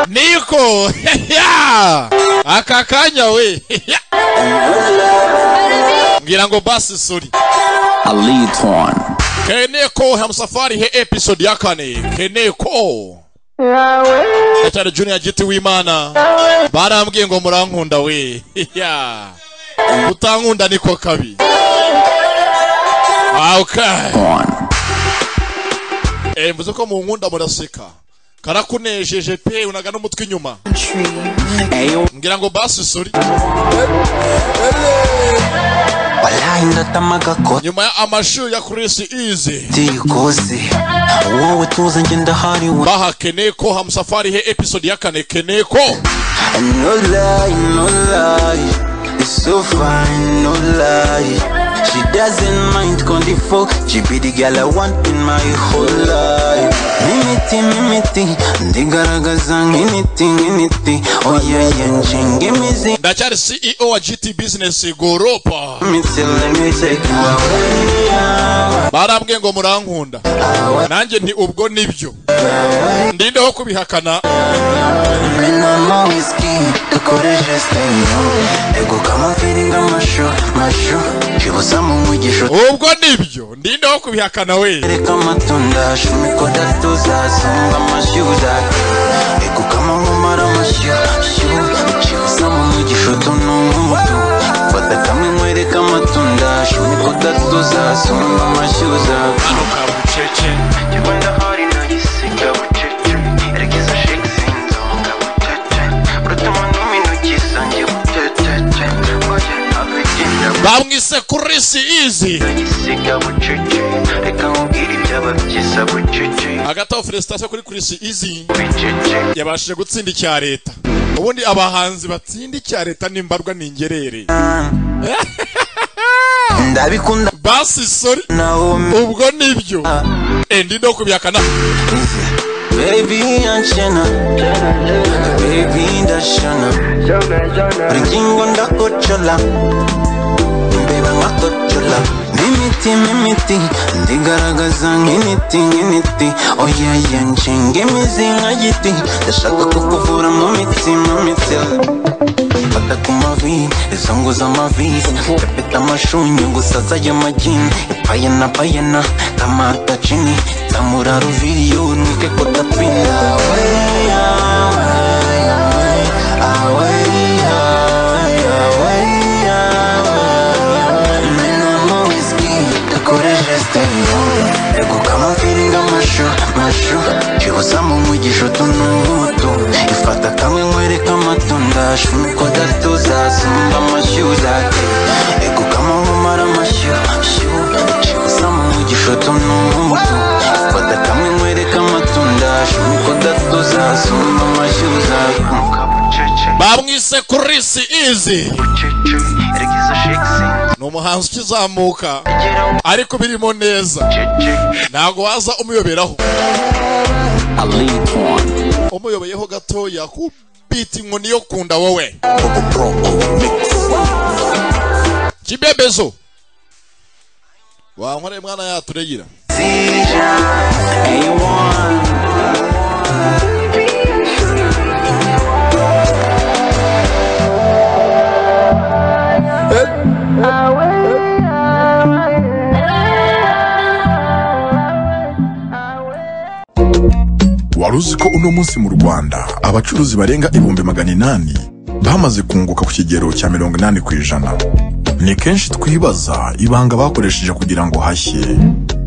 niko ya aka kanya we ya. ngira ngo basi suri I lead torn. keneko hamsafari he episode ya kane keneko Gatare Junior giti w'imana barambwiye ngo murankunda we ya utankunda niko kabi Ah, okay Torn. Eh, mvuze ko mu nkunda muraseka karakunejeje pe unaga n'umutwe inyuma Ayo. ngira ngo basi suri Wallahi ndatamaga ko nyuma ya amashuri ya Chris Easy tuyikoze. Wowe tuze njye ndahariwe. baha keneko hamsafari he episode ya kane keneko No lie, no lie. It's so fine, no lie. She doesn't mind condifor. She be the girl I want in my whole life. Mimiti, mimiti. Ndigaragaza nk'initi, nk'initi. Oya, yenje ng'imizi. ndacyari CEO wa GT Business Goropa Mimiti, let me take you away. barambwiye ngo murankunda nanjye nti ubwo nibyo ndindeho kubihakana Mina mo whiskey, dukoreshe stenyo Ego kama feeling amasho, masho Shibusa mu mwigisho ubwo nibyo ndindeho kubihakana we Reka amatunda, shumiko datuza Sunga amashyuza Ego kama nkumara amashyo Shyu, shibusa mu mwigisho Tununga umutu Fata kamwe nkwereka amatunda Shumiko datuza, sunga amashyuza Nuka bucece Njyewe ndahari ndayisiga bucece Erekeza shakes inzoga bucece Urutuma n'uminogisa njye bucece Oye ntabigenda bamwise Chris Easy ndayisiga bucece Reka nkubwire ibyaba byiza bucece agataho felicitation kuri Chris Easy Bucece yabashije gutsinda icya leta ubundi abahanzi batsinda icya leta nimbarwa ni ingerere Ndabikunda basi sorry nawe ubwo nibyo eh ndindeho kubihakana Baby, I'm Jenna. Baby, ndashana buri ngingo ndakocola imbeba nkakocola n'imiti n'imiti ndigaragaza nk'initi nk'initi oya yanje ng'imizi nka giti ndashaka kukuvura mu mitsi mu mitsi fata ku mavi izo ngo z'amavisi kapeta amashunyu gusa z'ayamajini ipayena payena kamata jini tamura ruviriyo nwike kotapina weya Chibusa mu mwigisho tunubuto ifata kamwe nkwereka amatunda shumiko datuza sumba amashyuza ego kama nkumara amashyo shyu chibusa mu mwigisho tunubuto ifata kamwe nkwereka amatunda shumiko datuza sumba amashyuza Nuka bucece bamwise Chris Easy Bucece Erekeza shakes inzoga ni umuhanzi ukizamuka Gera ariko birimo neza bucece ntabwo waza umuyoberaho I lead one. umuyobeyeho gatoya ku biti inkoni yo kunda wowe kibebezo wankoreye mwana yaturegira wari uzi ko uno munsi mu rwanda abacuruzi barenga ibihumbi magana inani bamaze kunguka ku kigero cya mirongo inani ku ijana ni kenshi twibaza ibanga bakoresheje kugira ngo hashye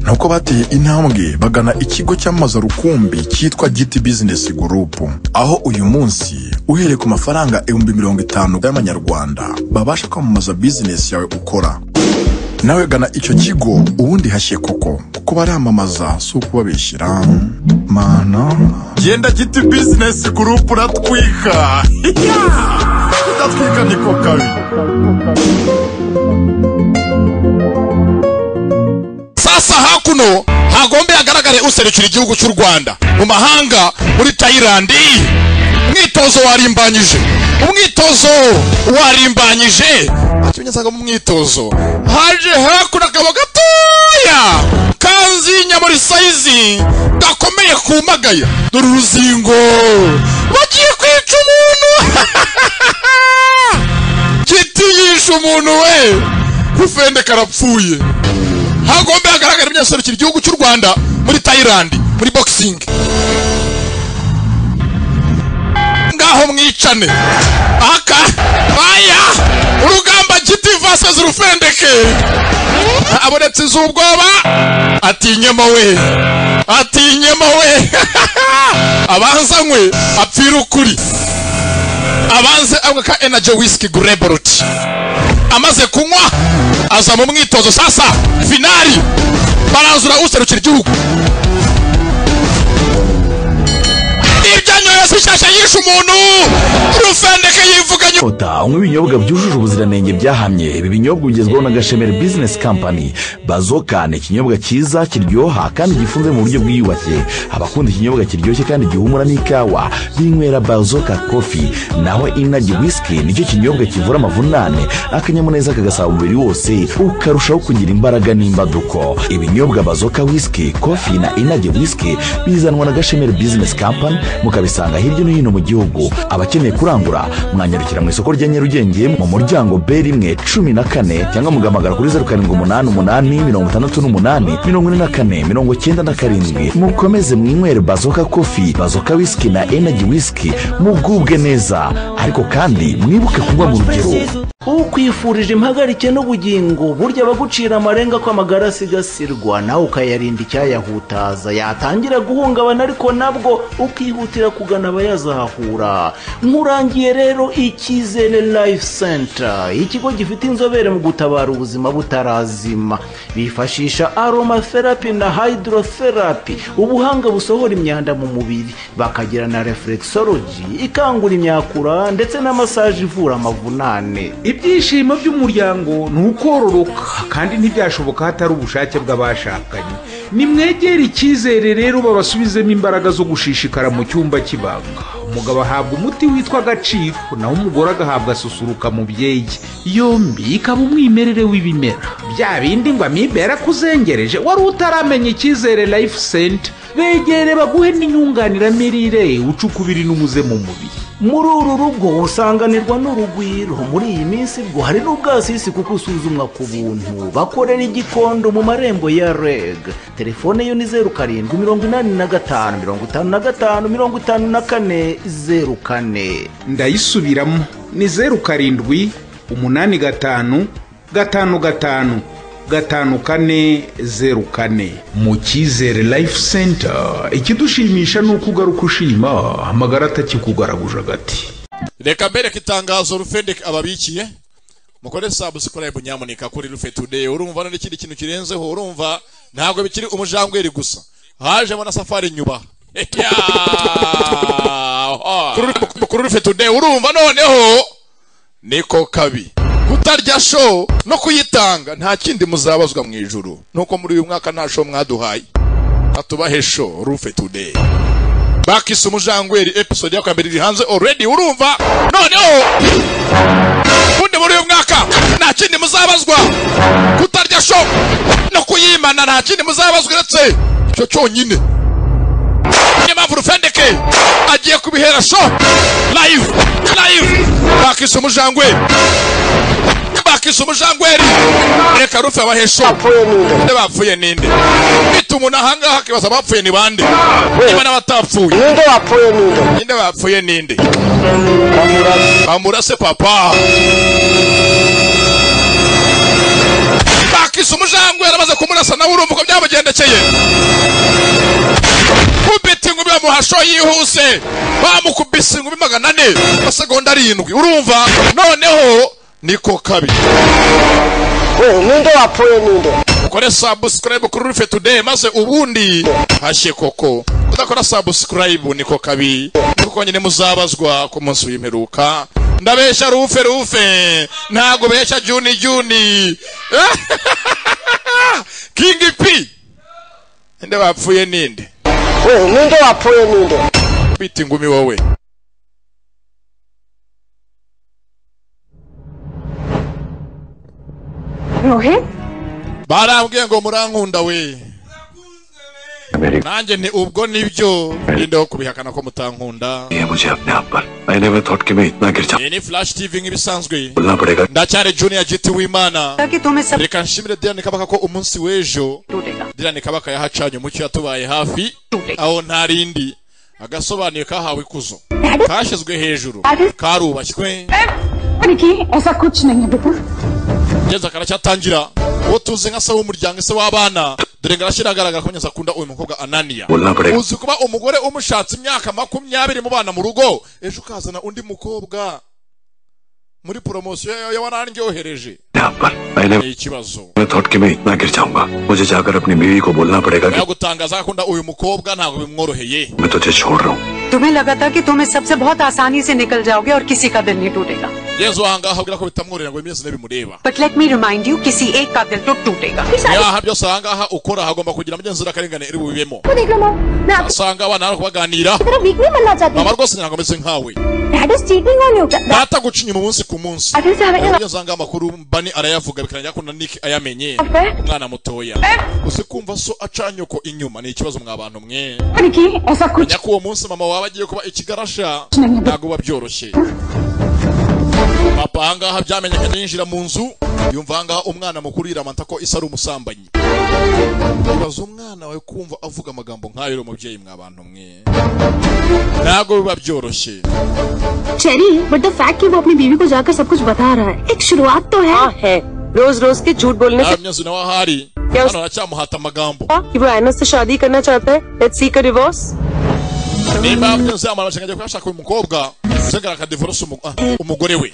nuko bateye intambwe bagana ikigo cyamamaza rukumbi cyitwa giti bizinesi gurupu aho uyu munsi uhereye ku mafaranga ibihumbi mirongo itanu y'amanyarwanda babasha kwamamaza bizinesi yawe ukora nawe gana icyo kigo ubundi hashye koko kuko baramamaza si ukubabeshyira mana genda giti bizinesi gurupu uratwika udatwika niko kabi sasa hakuno hagombe hagaragare userukira igihugu cy'u rwanda mu mahanga muri tayilandi umwitozo warimbanyije umwitozo warimbanyije ati unyasanga mu mwitozo haje hakuno akaba gatoya kaza uruzinya muri sayizi gakomeye kumagaya dore uruzingo bagiye kwica umuntu giti yishe umuntu we ufende karapfuye hagomba hagaragara ibinyaserukira igihugu cy'u rwanda muri tayilandi muri boxing ngaho mwicane aka baya urugamba giti vs rufendeke abonetse iz'ubwoba atinyemo we atinyemo we abanzanywe apfira ukuri abanze agwa ka energy whisky grabrot amaze kunywa aza mu mwitozo sasa finali baranzura userukira igihugu ibyanyoye si shyashya yishe umuntu rufendeke yivuganye Toyota unywa ibinyobwa byujuje ubuziranenge byahamye ibi binyobwa bigezweho na Gashemeri Business Company Bazoka ni ikinyobwa cyiza kiryoha kandi gifunze mu buryo bwiyubashye abakunda ikinyobwa kiryoshye kandi gihumura n'ikawa binywera Bazoka Coffee naho inaji whisky nicyo kinyobwa kivura amavunane akanyamuneza kagasaba umubiri wose ukarushaho kugira imbaraga n'imbaduko ibinyobwa Bazoka whisky Coffee na inaji whisky bizanwa na Gashemeri Business Company mukabisanga hirya no hino mu gihugu abakeneye kurangura mwanyarukira mu isoko rya nyarugenge mu muryango b rimwe cumi na kane cyangwa mugahamagara kuri zeru karindwi umunani umunani mirongo itandatu n'umunani mirongo ine na kane mirongo cyenda na karindwi mukomeze mwinywere bazoka kofi bazoka wisiki na enaji wisiki mugubwe neza ariko kandi mwibuke kunywa mu rugero ukwifurije impagarike n'ubugingo burya abagucira amarenga ko amagara asigasirwa nawe ukayarinda icyayahutaza yatangira guhungabana ariko nabwo ukihutira kugana abayazahahura nkurangiye rero icyizere life center ikigo gifite inzobere mu gutabara ubuzima butarazima bifashisha aromatherapy na hydrotherapy ubuhanga busohora imyanda mu mubiri bakagira na reflexology ikangura imyakura ndetse na massage ivura amavunane ibyishimo by'umuryango ni ukororoka kandi ntibyashoboka hatari ubushake bw'abashakanye nimwegere icyizere rero babasubizemo imbaraga zo gushishikara mu cyumba cy'ibanga umugabo ahabwa umuti witwa agaciro naho umugore agahabwa susuruka mu byege yombi ikaba umwimerere w'ibimera bya bindi ngo amibere akuzengereje wari utaramenya icyizere life center begere baguhe n'inyunganiramirire ucukubiri n'umuze mu mubiri muri uru rugo usanganirwa n'urugwiro muri iyi minsi bwo hari n'ubwasisi kuko usuzumwa ku buntu bakorera igikondo mu marembo ya reg telefone yo ni zeru karindwi mirongo inani na gatanu mirongo itanu na gatanu mirongo itanu na kane zeru kane ndayisubiramo ni zeru karindwi umunani gatanu gatanu gatanu gatanu kane zeru kane mu cyizere life center ikidushimisha ni uko ugaruka ushima amagara atakikugaraguje agati reka mbereke itangazo rufendeke ababikiye mukore sabu sikora nyamuneka kuri rufe today urumva n'ikindi kintu kirenzeho urumva ntabwo bikiri umujangweri gusa hajemo na safari nyubaha kuri rufe today urumva noneho niko kabi kutarya show no kuyitanga nta kindi muzabazwa mu ijuru nuko muri uyu mwaka nta show mwaduhaye atubahe show rufe today bakise umujangweri episode ya kabiri iri hanze already urumva noneho ubundi muri uyu mwaka nta kindi muzabazwa kutarya show no kuyimana nta kindi muzabazwa uretse icyo cyonyine niyo mpamvu rufendeke agiye kubihera show live live bakise umujangweri bakise umujangweri reka rufe abahesho nde bapfuye ninde bita umuntu ahangaha akibaza abapfuye ni bande niba n'abatapfuye ninde wapfuye ninde ninde bapfuye ninde bamurase papa bakise umujangweri amaze kumurasa nawe urumva uko byamugendekeye kubita inkumi bamuhasho yihuse bamukubise inkumi magana ane amasegonda arindwi urumva noneho niko kabi we ninde wapfuye ninde ukore subscribe kuri rufe today maze ubundi hashye koko kudakora subscribe niko kabi kuko nyine muzabazwa ku munsi w'imperuka ndabeshya rufe rufe ntago beshya juni juni king p nde bapfuye ninde we ninde wapfuye ninde bita ingumi wowe rohe barambwiye ngo murankunda we nanjye nti ubwo nibyo nindeho kubihakana ko mutankunda ये मुझे अपने आप पर I never thought कि मैं इतना गिर iyi ni flash tv nk'ibisanzwe जाऊंगा पड़ेगा ndacyari junior giti w'imana taki tume sabu reka nshimire dirani kabaka ko umunsi w'ejo tutega dirani kabaka yahacanye umucyo yatubaye hafi aho nta rindi agasobanuye kahawe ikuzo kashyizwe hejuru karubashywe Niki, esa kuch nahi hai beta. ngeze karacyatangira uwo tuzi nka se w'umuryango ese w'abana dore ngo arashyira agaragara ko nyine akunda uyu mukobwa ananiya बोलना पड़ेगा uzi kuba umugore umushatse imyaka makumyabiri mubana mu rugo ejo ukazana undi mukobwa muri poromosiyo yawe warandyohereje अपने आप पर I never ni ikibazo thought कि मैं इतना गिर जाऊंगा मुझे जाकर अपनी बीवी को बोलना पड़ेगा कि yagutangaza ko akunda uyu mukobwa ntabwo bimworoheye मैं तुझे छोड़ रहा हूँ तुम्हें लगा था कि तुम इस सबसे बहुत आसानी से निकल जाओगे और किसी का दिल नहीं टूटेगा yezu ahangaha abwira ko bitamworohera ngo bimeze n'ibimureba but let me remind you किसी एक का दिल तो टूटेगा niyaha byose ahangaha ukora hagomba kugira amagenzurakarengane iri bubibemo वो देख लो मॉम मैं आपकी usanga abana bari kubaganira तरफ वीक नहीं बनना चाहती mama rwose ntabwo ameze nkawe that is cheating on you data guca inyuma umunsi ku munsi that is having iyo usanga amakuru bani arayavuga bikarangira ko na nick ayamenye affair umwana mutoya uzi kumva so acanye uko inyuma ni ikibazo mwa bantu mwe Niki, esa kuch menya ko uwo munsi mama wawe agiye kuba ikigarasha ntabwo biba byoroshye papa ahangaha byamenyekanye yinjira mu nzu yumva ahangaha umwana mukuru yiramata ko isa ari umusambanyi ibaza umwana wawe kumva avuga amagambo nk'ayo uri umubyeyi mwa bantu mwe ntabwo biba byoroshye चेरी but the fact कि वो अपनी बीवी को जाकर सब कुछ बता रहा है एक शुरुआत तो है हाँ है रोज रोज के झूठ बोलने nawe myezu nawe ahari hano aracyamuhata amagambo से कि वो एना से शादी करना चाहता है let's seek a divorce nimba myezu yamara amashyaka agiye kuhashaka uyu mukobwa usigara akadivorose umu- ah, umugore we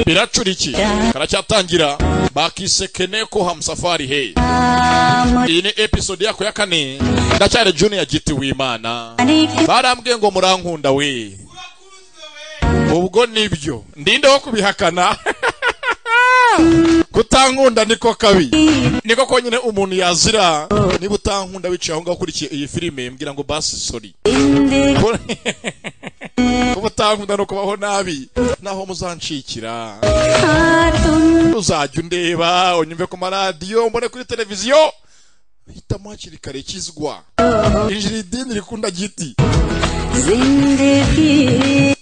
biracura iki karacyatangira bakisekeneko hamusafari he iyi ni episode yako ya kane ndacyari junior giti w'imana barambwiye ngo murankunda we ubwo nibyo ndindeho kubihakana kutankunda niko kabi niko konyine umuntu yazira niba utankunda wicaye aho ngaho ukurikiye iyi filime mbwira ngo basi sori kuba utankunda ni ukubaho nabi naho muzanshikira uzajya undeba unyumve ku maradiyo mbone kuri televiziyo hitamo hakiri kare kizwa injira idini rikunda giti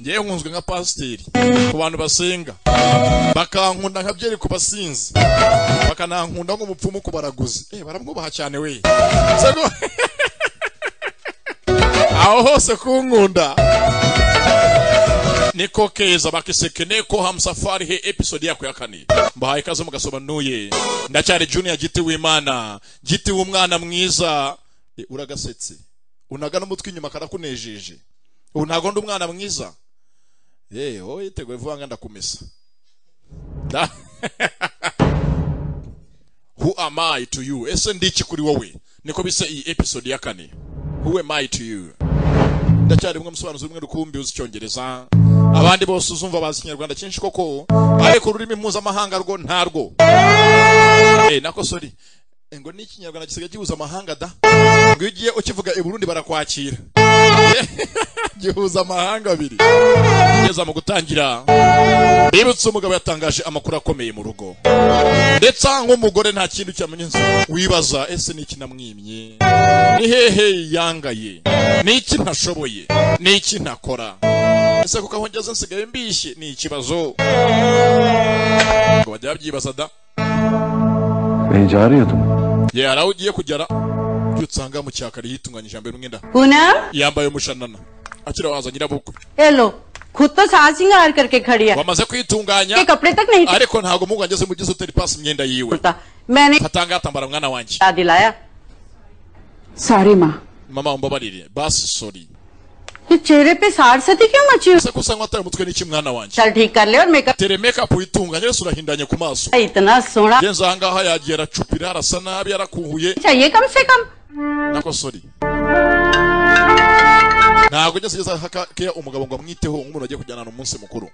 ngewe nkunzwe nka pasiteri ku bantu basenga bakankunda nka byeri ku basinzi bakanankunda nk'umupfumu ku baraguzi eh baramwubaha cyane we Se ko- aho hose kunkunda niko keza bakiseke neko hamusafari he episode yako ya kane mbahaye ikaze mugasobanuye ndacyari junior giti w'imana giti w'umwana mwiza Eh, uragasetse unaga n'umutwe inyuma karakunejeje ubu ntabwo ndi umwana mwiza yewe wowe yiteguye vuba ngo ndakumesa Da- who am i to you ese ndi iki kuri wowe niko bise iyi episode ya kane who am i to you ndacyari umwe musobanuzi umwe rukumbi uzi icyongereza abandi bose uzumva bazi ikinyarwanda cyinshi koko ariko ururimi mpuzamahanga rwo ntarwo Eh, nako sori Eh, ngo ni ikinyarwanda gisigaye gihuza amahanga da ngo iyo ugiye ukivuga i burundi barakwakira gihuza amahanga abiri kugeza mu gutangira bibutse umugabo yatangaje amakuru akomeye mu rugo ndetse nk'umugore nta kintu cyamenya inzu wibaza ese ni iki namwimye ni hehe yangaye ni iki ntashoboye ni iki ntakora ese kuko aho ngeze nsigaye mbishye ni ikibazo ngo bajya babyibaza da कहीं जा रही हो तुम ye hari aho ugiye kugera ibyo usanga mu cyakari yitunganyije yambaye umwenda पूना yambaye umushanana akiri waza nyirabukwe hello खुद तो सास सिंगार करके खड़ी है wamaze kwitunganya के कपड़े तक नहीं ariko ntabwo mugu ngeze mu gihe utari pasi imyenda yiwe टूटता मैंने atanga yatambara mwana wanjye बता दिलाया सारी माँ mama umbabarire basi sori ये चेहरे पे सार सती क्यों मची हुई? ese ko usanga watari umutwe n'iki mwana wanjye चल ठीक कर ले और makeup tere makeup uyitunganye wese urahindanye ku maso इतना सोना ngenzi ahangaha yagiye aracupira arasa nabi yarakuhuye चाहिए कम से कम nako sori ntabwo ugeze ugeze hakakeya umugabo ngo amwiteho nk'umuntu agiye kujyana umunsi mukuru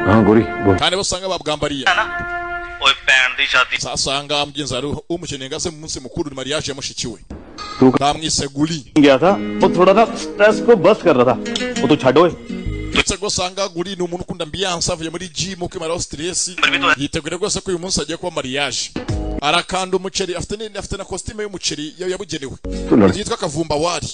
हाँ गोरी बोल kandi bo usanga babwambariye ओए band दी शादी sasanga mugenzi wawe umukeneye ngo aze mu munsi mukuru ni mariage ya mushiki we Tuka- ntamwiseguri गया था वो थोड़ा ना स्ट्रेस को बस कर रहा था वो तो छाडो ndetse rwose ahangaha guri ni umuntu ukunda ambiyanse avuye muri jimu kwimaraho siteresi Bari bidoye. yitegura rwose ko uyu munsi agiye kuba mariage arakanda umuceri afite ni- afite na kositime y'umuceri ya- yabugenewe Tunara. yitwa akavumba wari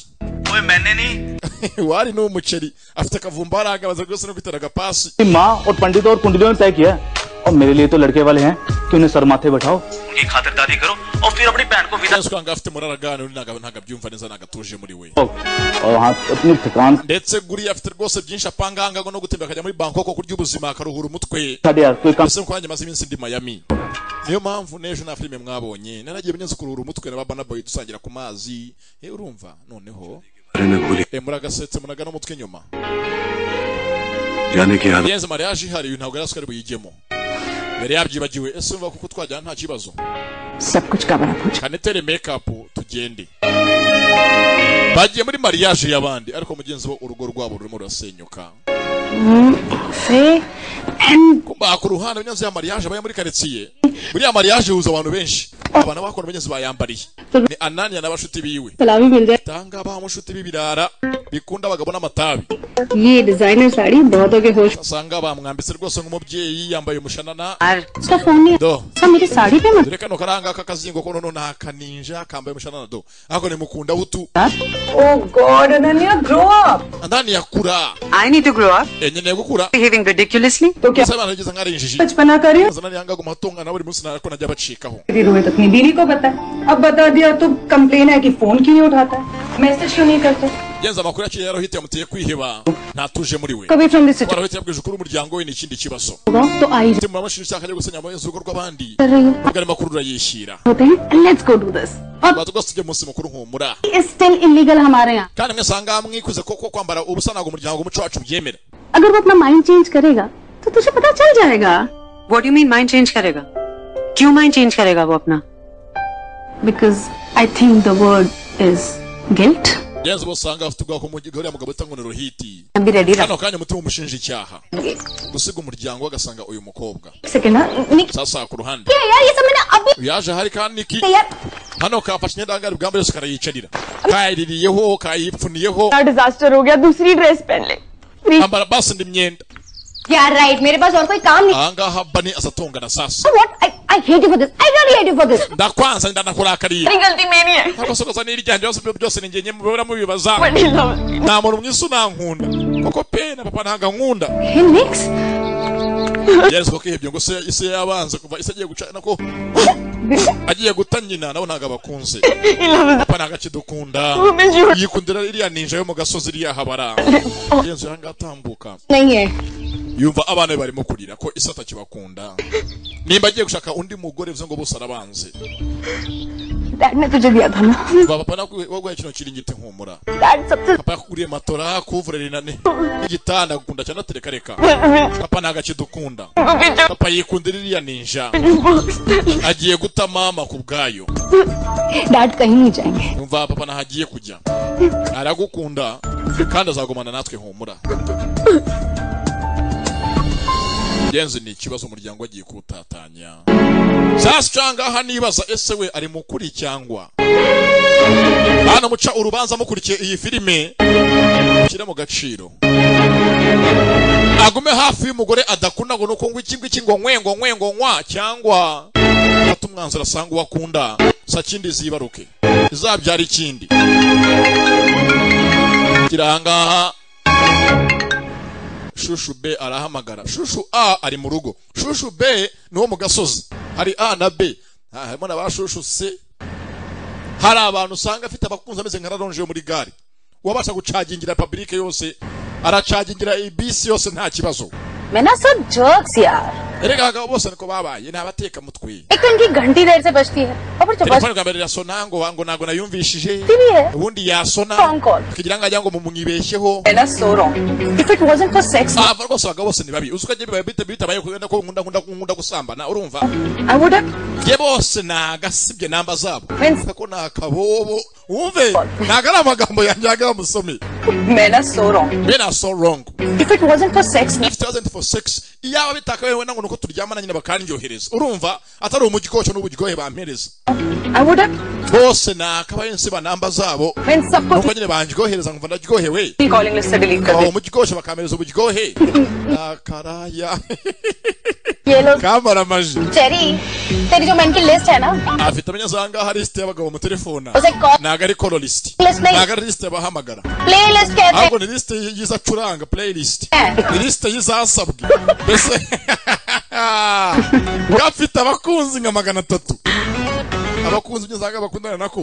Wewe maneni wari ni umuceri afite akavumba wari ahagaze rwose no kwitera agapasi माँ और पंडित और कुंडलियों ने तय किया है। और मेरे लिए तो लड़के वाले हैं कि उन्हें सर माथे बैठाओ ugiye khatardazi karo aho ufite aburi bandi ko vida usanga afite muraragana uri ntago ntago abyumva neza ntago atuje muri we और हाँ अपनी थकान ndetse guriya afite rwose byinshi apanga ahangaha no gutembera akajya muri bangkok kurya ubuzima akaruhura umutwe साढ़े आठ कोई काम mbese kuko nanjye maze iminsi ndi miami niyo mpamvu n'ejo nta filime mwabonye naragiye nzi kuruhura umutwe na babana boy dusangira ku mazi eh urumva noneho eh muragasetse munaga n'umutwe inyuma जाने की आदत yenze mariage ihari ntabwo yaraswe ari buyigemo mbere yabyibagiwe ese umva kuko twajyana nta kibazo सब कुछ का बराबर kanetere makeup tugende bagiye muri mariage y'abandi ariko mugenzi bo urugo rwabo rurimo rurasenyuka से kumba ku ruhande abanyazi ya mariage baya muri quartier muri ya mariage huza abantu benshi abana bakora abanyazi bayambariye ni anania n'abashuti biwe सलामी मिल जाए tanga ba mushuti b'ibirara bikunda abagabo n'amatabi ये डिजाइनर साड़ी बहुत हो गए होश usanga bamwambitse rwose nk'umubyeyi yambaye umushanana उसका phone नहीं do था मेरी साड़ी पे मत dore kano karanga k'akazingo ko noneho ni akaninja kambaye umushanana do ariko nimukunda butu Oh God, Ananya, grow up. anania kura I need to grow up. enyeneye gukura Behaving ridiculously. तो क्या सामान जैसा ngari injiji बचपना कर रही हो? zana nyanga gumatongana buri munsi narako najya bacikaho फिर हुए तो अपनी बीवी को बता अब बता दिया तो कंप्लेन है कि फोन क्यों नहीं उठाता मैसेज क्यों नहीं करता genza amakuru yaciye yarohite yamuteye kwiheba ntatuje muri we Kabi from this warohite yabwije ukuri umuryango we ni ikindi kibazo होगा तो आई mutima w'amashinja ushaka ajya gusenya amayenzi urugo rw'abandi कर रही हूँ ubwo ayo makuru urayishyira होते हैं let's go do this baza rwose tujye munsi mukuru nkumura still illegal हमारे यहाँ kandi mwe usanga mwikuze koko kwambara ubusa ntabwo umuryango umuco wacu ubyemera अगर वो अपना माइंड चेंज करेगा तो तुझे पता चल जाएगा What do you mean mind change करेगा? क्यों mind change करेगा वो अपना? Because I think the word is guilt genza uba usanga afite ubwoko bw'umugore uriya mugabo utangwa na rohiti Ambi ready na- kano kanya umutima umushinja icyaha gusiga umuryango we agasanga uyu mukobwa second sasa ku ruhande यार ये सब मैंने अभी yaje hari kandi niki यार hano kafashe indangare ubwambere yose karayicarira kayaririyeho kayipfuniyeho disaster हो गया दूसरी ड्रेस पहन ले ambara basi indi myenda यार राइट मेरे पास और कोई काम ahangaha bani azatongana sasa what I I hate you for this I really hate you for this ndakwanza ndanakurakariye मेरी गलती मेरी है ntabwo asokoza n'iryanjye byose byo byose ni njye mubibora mubibaza Bani love. nta muntu mwiza unankunda koko pe na papa ntabwo ankunda Hey, Nix. yarezwe ko ihebye ngo se isi yabanze kuva isi agiye guca nako agiye guta nyina nabo ntabwo abakunze papa ntabwo akidukunda yikundira iriya ninja yo mu gasozi iriya habara yenzu yanga atambuka नहीं है yumva abana be barimo kurira ko isi atakibakunda nimba agiye gushaka undi mugore bivuze ngo bose arabanze dad ने तुझे दिया था ना Va papa naguhaye kino kiringiti nk'umura dad सबसे papa yakuguriye matora kuvurira inani n'igitanda agukunda cyane atereka reka papa ntabwo akidukunda papa yikundira iriya ninja agiye guta mama ku bwayo dad कहीं नहीं जाएंगे yumva papa ntaho agiye kujya aragukunda kandi azagumana natwe humura genzi ni ikibazo umuryango agiye kuwutatanya sasa ucangaha nibaza ese we ari mukuri cyangwa hano muca urubanza mukurikiye iyi filime mushyire mu gaciro agume hafi y'umugore adakunda ngo nuko ngo iki ngiki ngo nkwe ngo nkwe ngo nkwa cyangwa ufate umwanzuro asanga uwo akunda sa kindi zibaruke izabyara ikindi kirangaha shushu b arahamagara shushu a ari mu rugo shushu b ni uwo mu gasozi hari a na b Ah, harimo na ba shushu c hari abantu usanga afite abakunzi ameze nka raronje yo muri gare uwabasha gucagingira publike yose aracagingira ibisi yose nta kibazo मैं ना सब जोक्स यार erega abagabo bose niko babaye ni abateka mutwe एक तो इनकी घंटी देर से बजती है और फिर telefone bwa mbere irasona ngo ngo ntabwo nayumvishije चपकती है ubundi yasona Phone call. akagira ngo ajya ngo mumwibeshyeho If it wasn't for sex, ava rwose abagabo bose ni babi uzi ko agiye bibaye bite bitabaye kubera ko nkunda nkunda nkunda gusambana urumva I would have ye bose ni agasibye namba zabo Friends. ko ni akabobo wumve ntabwo ari amagambo yanjye yaga bamusome men are so wrong. men are so wrong If it wasn't for sex, if it wasn't for sex iyaba bitakabaye wenda ngo ni uko turyamana nyine bakandyohereza urumva atari umugikoco n'ubugikohe bampereza I would have bose ni akabayensi banamba zabo been support nuko nyine banjyohereza nkumva ndaryohewe calling list से delete कर aho दे mu gikoco bakampereza ubugikohe nakaraya ये लोग क्या मारा मज चेरी तेरी जो mental list है ना afite abanyazaga hari lisite y'abagabo mu telefone उसे call ntabwo ari koro lisite Playlist नहीं। ntabwo ari lisite bahamagara playlist कहते हैं ahubwo ni lisite y'izo acuranga playlist ni lisite y'izasabwe mbese gafite abakunzi nka magana atatu abakunzi ibyo usanga bakundana nako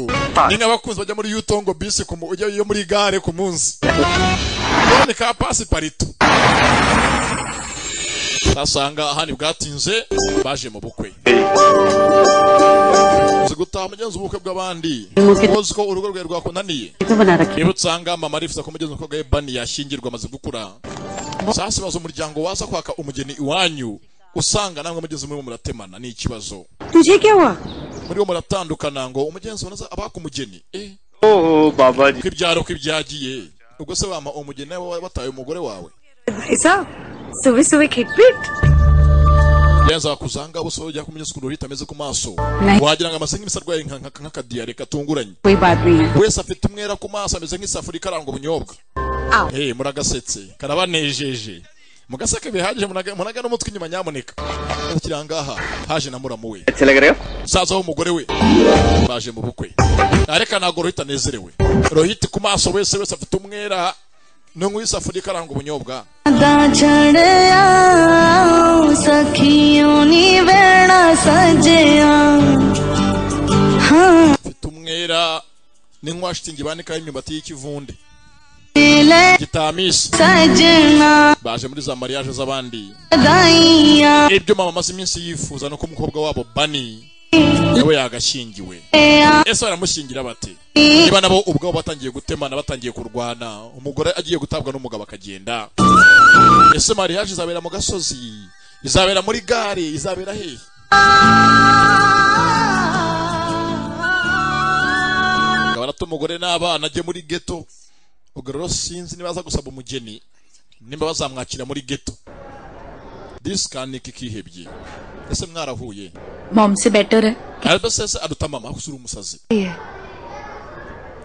ni nk'abakunzi bajya muri yutongo bisi ku mu- ujya yo muri gare ku munsi ni ka pasi parito basanga ahandi bwatinze baje mu bukwe uzi gutaha mugenzi ubukwe bw'abandi uzi ko urugo rwawe rwakunaniye तो बना रखे niba usanga mama arifuza ko mugenzi umukobwa we bani yashyingirwa amaze gukura sasa ibaza umuryango waza kwaka umugeni iwanyu usanga namwe mugenzi murimo muratemana ni ikibazo तुझे क्या हुआ muriho muratandukana ngo umugenzi unoza abaka umugeni eh oh baba ko ibyaro ko ibyagiye ubwo se wama umugeni nawe wa- wataye umugore wawe ऐसा सुबह सुबह खिटपिट yanza wakuzanga ubuso ujya kumenya ukuntu bitameze ku maso Nahi. wagira ngo amase nk'imisarwa ye nka- nka- nk'akadiyare katunguranye कोई बात नहीं है wese afite umwera ku maso ameze nk'isafuriya ikaranga ubunyobwa hey, muragasetse karabanejeje mugaseke bihagije munaga munaga n'umutwe inyuma nyamuneka akiri aha ngaha haje na muramu we musaza w'umugore we baje mu bukwe areka ntabwo rohita anezerewe rohita ku maso wese wese afite umwera n'unywa isafuriya ikaranga ubunyobwa afite umwera n'inkwa shitingi banikaho imyumbati y'ikivunde gitamisi baje muri za mariage z'abandi ibyo mama amaze iminsi yifuza nuko umukobwa wabo bani nawe yagashyingiwe ese baramushyingira bate niba nabo ubwabo batangiye gutemana batangiye kurwana umugore agiye gutabwa n'umugabo akagenda ese mariage izabera mu gasozi izabera muri gare izabera hehe barata umugore n'abana ajye muri geto ubwo rero sinzi niba aza gusaba umugeni nimba bazamwakira muri geto disikani kikihebye ese mwarahuye mom से better है arabasese aruta mama aho usura umusazi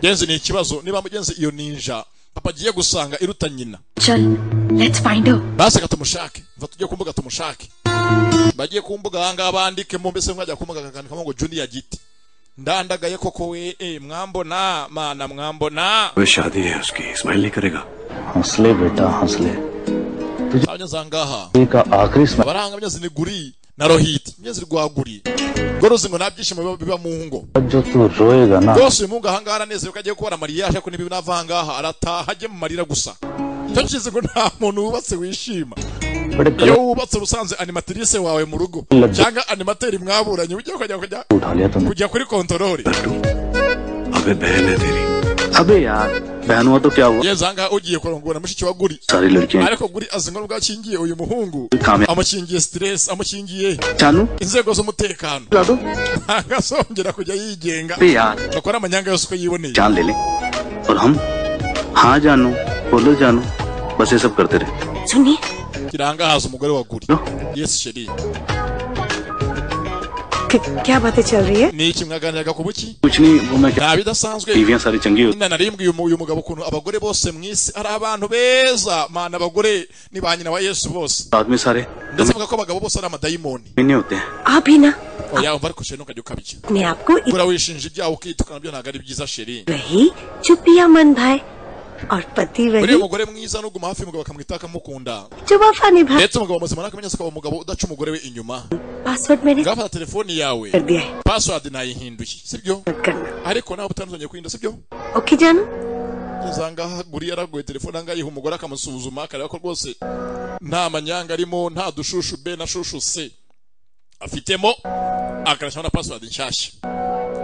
genzi ni ikibazo niba mugenzi iyo ninja papa agiye gusanga iruta nyina चल let's find out basi tumushake mva tujye ku mbuga tumushake bagiye ku mbuga ahangaha bandikemo mbese mwajya ku mbuga kakandikamo ngo juniya giti ndandagaye koko we eh, mwambona mana mwambona वे शादी है उसकी स्माइल नहीं करेगा हौसले बेटा हौसले abanyazi ahangaha का आखिरी smile abaranga myezi ni guri na rohiti myezi rwaguri ngo ruzi ngo nta byishimo biba- biba mu ngo जो तू रोएगा ना rwose uyu mungu ahangaha aranezerewe ko agiye kubona mariyaje ariko n'ibibi nava ahangaha arataha ajye mu marira gusa icyo kizi ngo nta muntu wubatse wishima बड़े iyo गलत wubatse uba usanze animatrice wawe mu rugo cyangwa animateri mwaburanye ujya kujya kujya उठा लिया तूने kujya kuri kontorori अबे बहन है तेरी अबे यार बहन हुआ तो क्या हुआ yeza ahangaha ugiye kurongora mushiki wa guri सारी लड़कियां ariko guri azi ngo nubwo akingiye uyu muhungu कामयाब amukingiye stress amukingiye चालू inzego z'umutekano ला दो ntabwo azongera kujya yigenga अबे यार bakora amanyanga yose uko yiboneye जान ले ले और हम हाँ जानू बोलो जानू बस ये सब करते रहे सुनिए kirangahaza umugore wa guri yes sheri कि- क्या बातें चल रही है ni iki mwaganiraga ku buki कुछ नहीं वो मैं क्या nta bidasanzwe बीवियां सारी चंगी होती nyina narimbwiye uyu mugabo ukuntu abagore bose mu isi ari abantu beza mana abagore ni ba nyina wa yesu bose आदमी सारे ndetse avuga ko abagabo bose ari amadayimoni भी नहीं होते हैं आप ही ना oya umva ariko sheri ntukajya ukabikira अपने आप को gura wishinja ibyaha ukitukana byo ntabwo ari byiza sheri वही चुपिया मन भाई और पति uriya वही mugore mwiza nuguma hafi y'umugabo akamwita akamukunda जो वफा निभा ndetse umugabo muzima nakamenyesha ko uwo mugabo udaca umugore we inyuma password मैंने ngafata telefoni yawe कर दिया है password nayihinduye sibyo मत करना ariko nawe utandukanye kuyinda sibyo okay जानू usanga guri yaraguye telefone ahangaha yiha umugore akamusuzuma akareba ko rwose nta manyanga arimo nta dushushu be na shushu se afitemo akarashyiraho na password nshyashya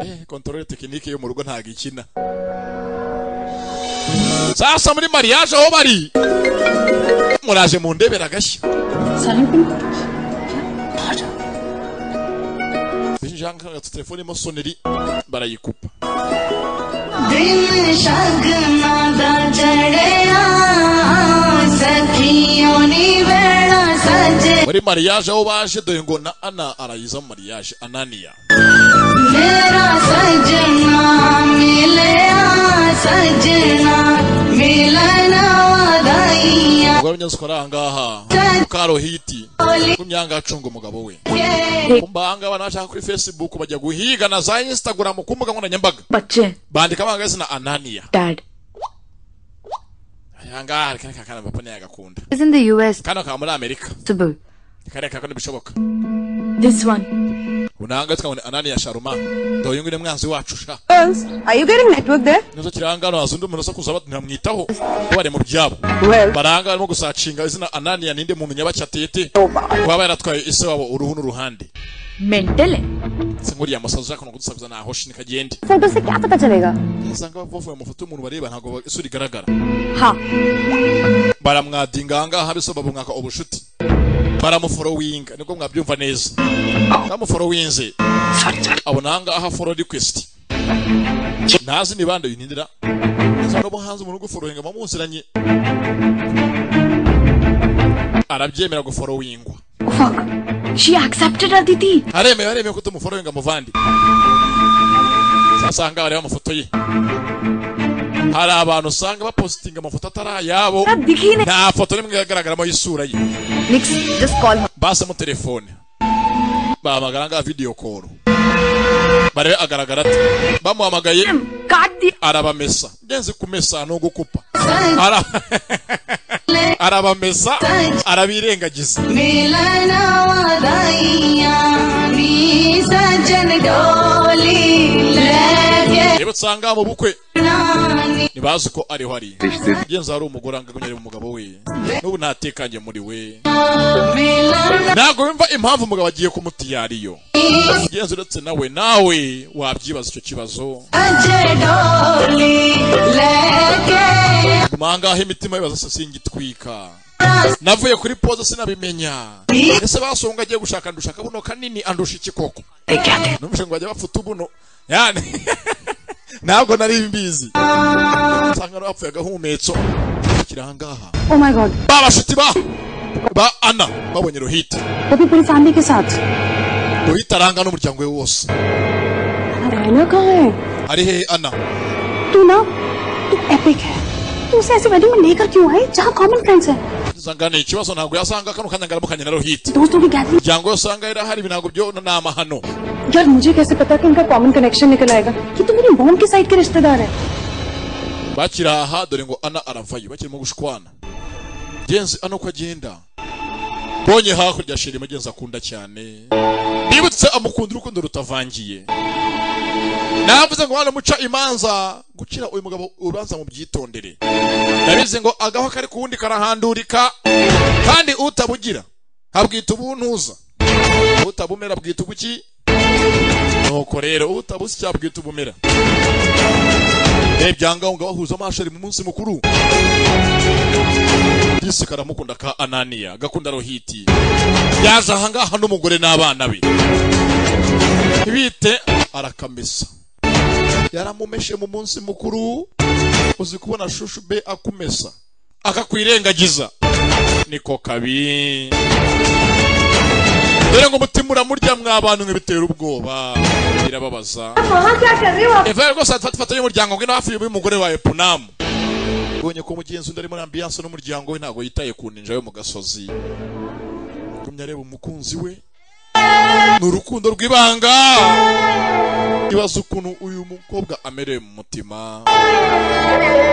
eh control tekinike yo mu rugo ntabwo ikina sasa muri mariage aho bari muraje mu ndebera agashya ijanga telefone irimo soneri barayikupa muri mariage aho baje dore ngo na ana arayiza mu mariage ananiya umugore unyazikora aha ngaha mukarohiti kumyanga acunga umugabo we kumbanga abantu bashaka kuri facebook bajya guhiga na za instagram ku mbuga nkoranyambaga bandika amahanga zina anania aha ngaha hari kane kakana papa niyo agakunda is in the US. kano kaba muri amerika Taboo. kariya kakana bishoboka This one. unanga tukabona anania sharuma dore uyu nguyu ni mwanzi wacu sha Girls, are you getting network there? nizo kirangano haza undi muntu uza kuza ntamwitaho kuko bari mu byabo baranga barimo gusacinga izina anania ninde muntu nyabacyatete kuba yaratwaye ise wabo uruhu n'uruhande Mental है si nkuriya musaza ushaka no kudusakuza nahoshi nikagende photo से क्या पता चलेगा usanga bavuye mu foto y'umuntu bareba ntabwo isura igaragara हाँ baramwadinga ahangaha biso babumwaka ubushuti baramuforowinga nibwo mwabyumva neza bamuforowinze abona ahangaha foro rikwesiti ntazi nibanda yinindira neza n'ubu hanze umuntu uguforowinga mumuziranye arabyemera guforowingwa she accepted Aditi aremewe aremewe ko tumuforowe ngo amuvande usanga bareba amafoto ye hari abantu usanga bapositinga amafoto atari ayabo nta foto n'imwe igaragaramo y'isura ye basemo telefone bahamagara ngaha video call barebe agaragara ate bamuhamagaye arabamesa ngenzi kumesa ni ugukupa Ara- arabamesa arabirengagiza मिलना वादाइया नी सजन डोली लेके rero usanga mu bukwe ntibazi ko ariho ari ngenzi hari umugore anga kunyarira umugabo we n'ubu ntatekanye muri we ntabwo wumva impamvu umugabo agiye kumutiyariyo ngenzi uretse nawe nawe wabyibaza icyo kibazo सजन डोली लेके guma ahangaha imitima yibaza se singitwika navuye kuri poze sinabimenya ese basonga agiye gushaka ndushaka buno kanini andusha iki koko numvise ngo bajya bapfuta ubuno yani ntabwo nari mbizi usanga bapfuye agahumetso kiri ahangaha Oh my God. ba bashuti ba ba ana babonye ruhita वो भी पूरी फैमिली के साथ ruhita aranga n'umuryango we wose रहना कहाँ है ari he ana तू ना तू एपिक है तू उसे ऐसी वेडिंग में लेकर क्यों आई जहाँ कॉमन फ्रेंड्स है usanga ni ikibazo ntabwo yasanga kano kanya ngaramukanye na ruhita दोस्तों की gathering umuryango we usanga yari ahari ibinago byo ni amahano यार मुझे कैसे पता कि इनका कॉमन कनेक्शन निकल आएगा कि तुम मेरी मोम के साइड के रिश्तेदार है bakiri aha dore ngo ana aravayo bakirimo gushwana genzi ano ko agenda bonye hakurya shiri mugenzi akunda cyane bibutse amukunda urukundo rutavangiye navuze ngo wanamuca imanza gukira uyu mugabo ubanza mu byitondere nabize ngo agaho kari ku wundi karahandurika kandi utabugira habwita ubuntuza utabumera bwita ubuki nuko rero utabusi cyabwita ubumera byanga ngo bahuza amaso ari mu munsi mukuru disi karamukunda ka ananiya gakunda rohiti yaje ahangaha n'umugore n'abana be bite arakamesa yaramumeshe mu munsi mukuru uzi kubona shushu be akumesa akakwirengagiza niko kabi dore ngo umutima uramurya mwabantu bitera ubwoba birababaza वहाँ क्या कर रहे हो आप eva rwose afata ifoto y'umuryango ngwino hafi y'umugore wawe punamu ubonye ko umugenzi undi ari muri ambiyanse n'umuryango we ntabwo yitaye ku ninja yo mu gasozi gumya areba umukunzi we ni urukundo rw'ibanga ibaza ukuntu uyu mukobwa amerewe mu mutima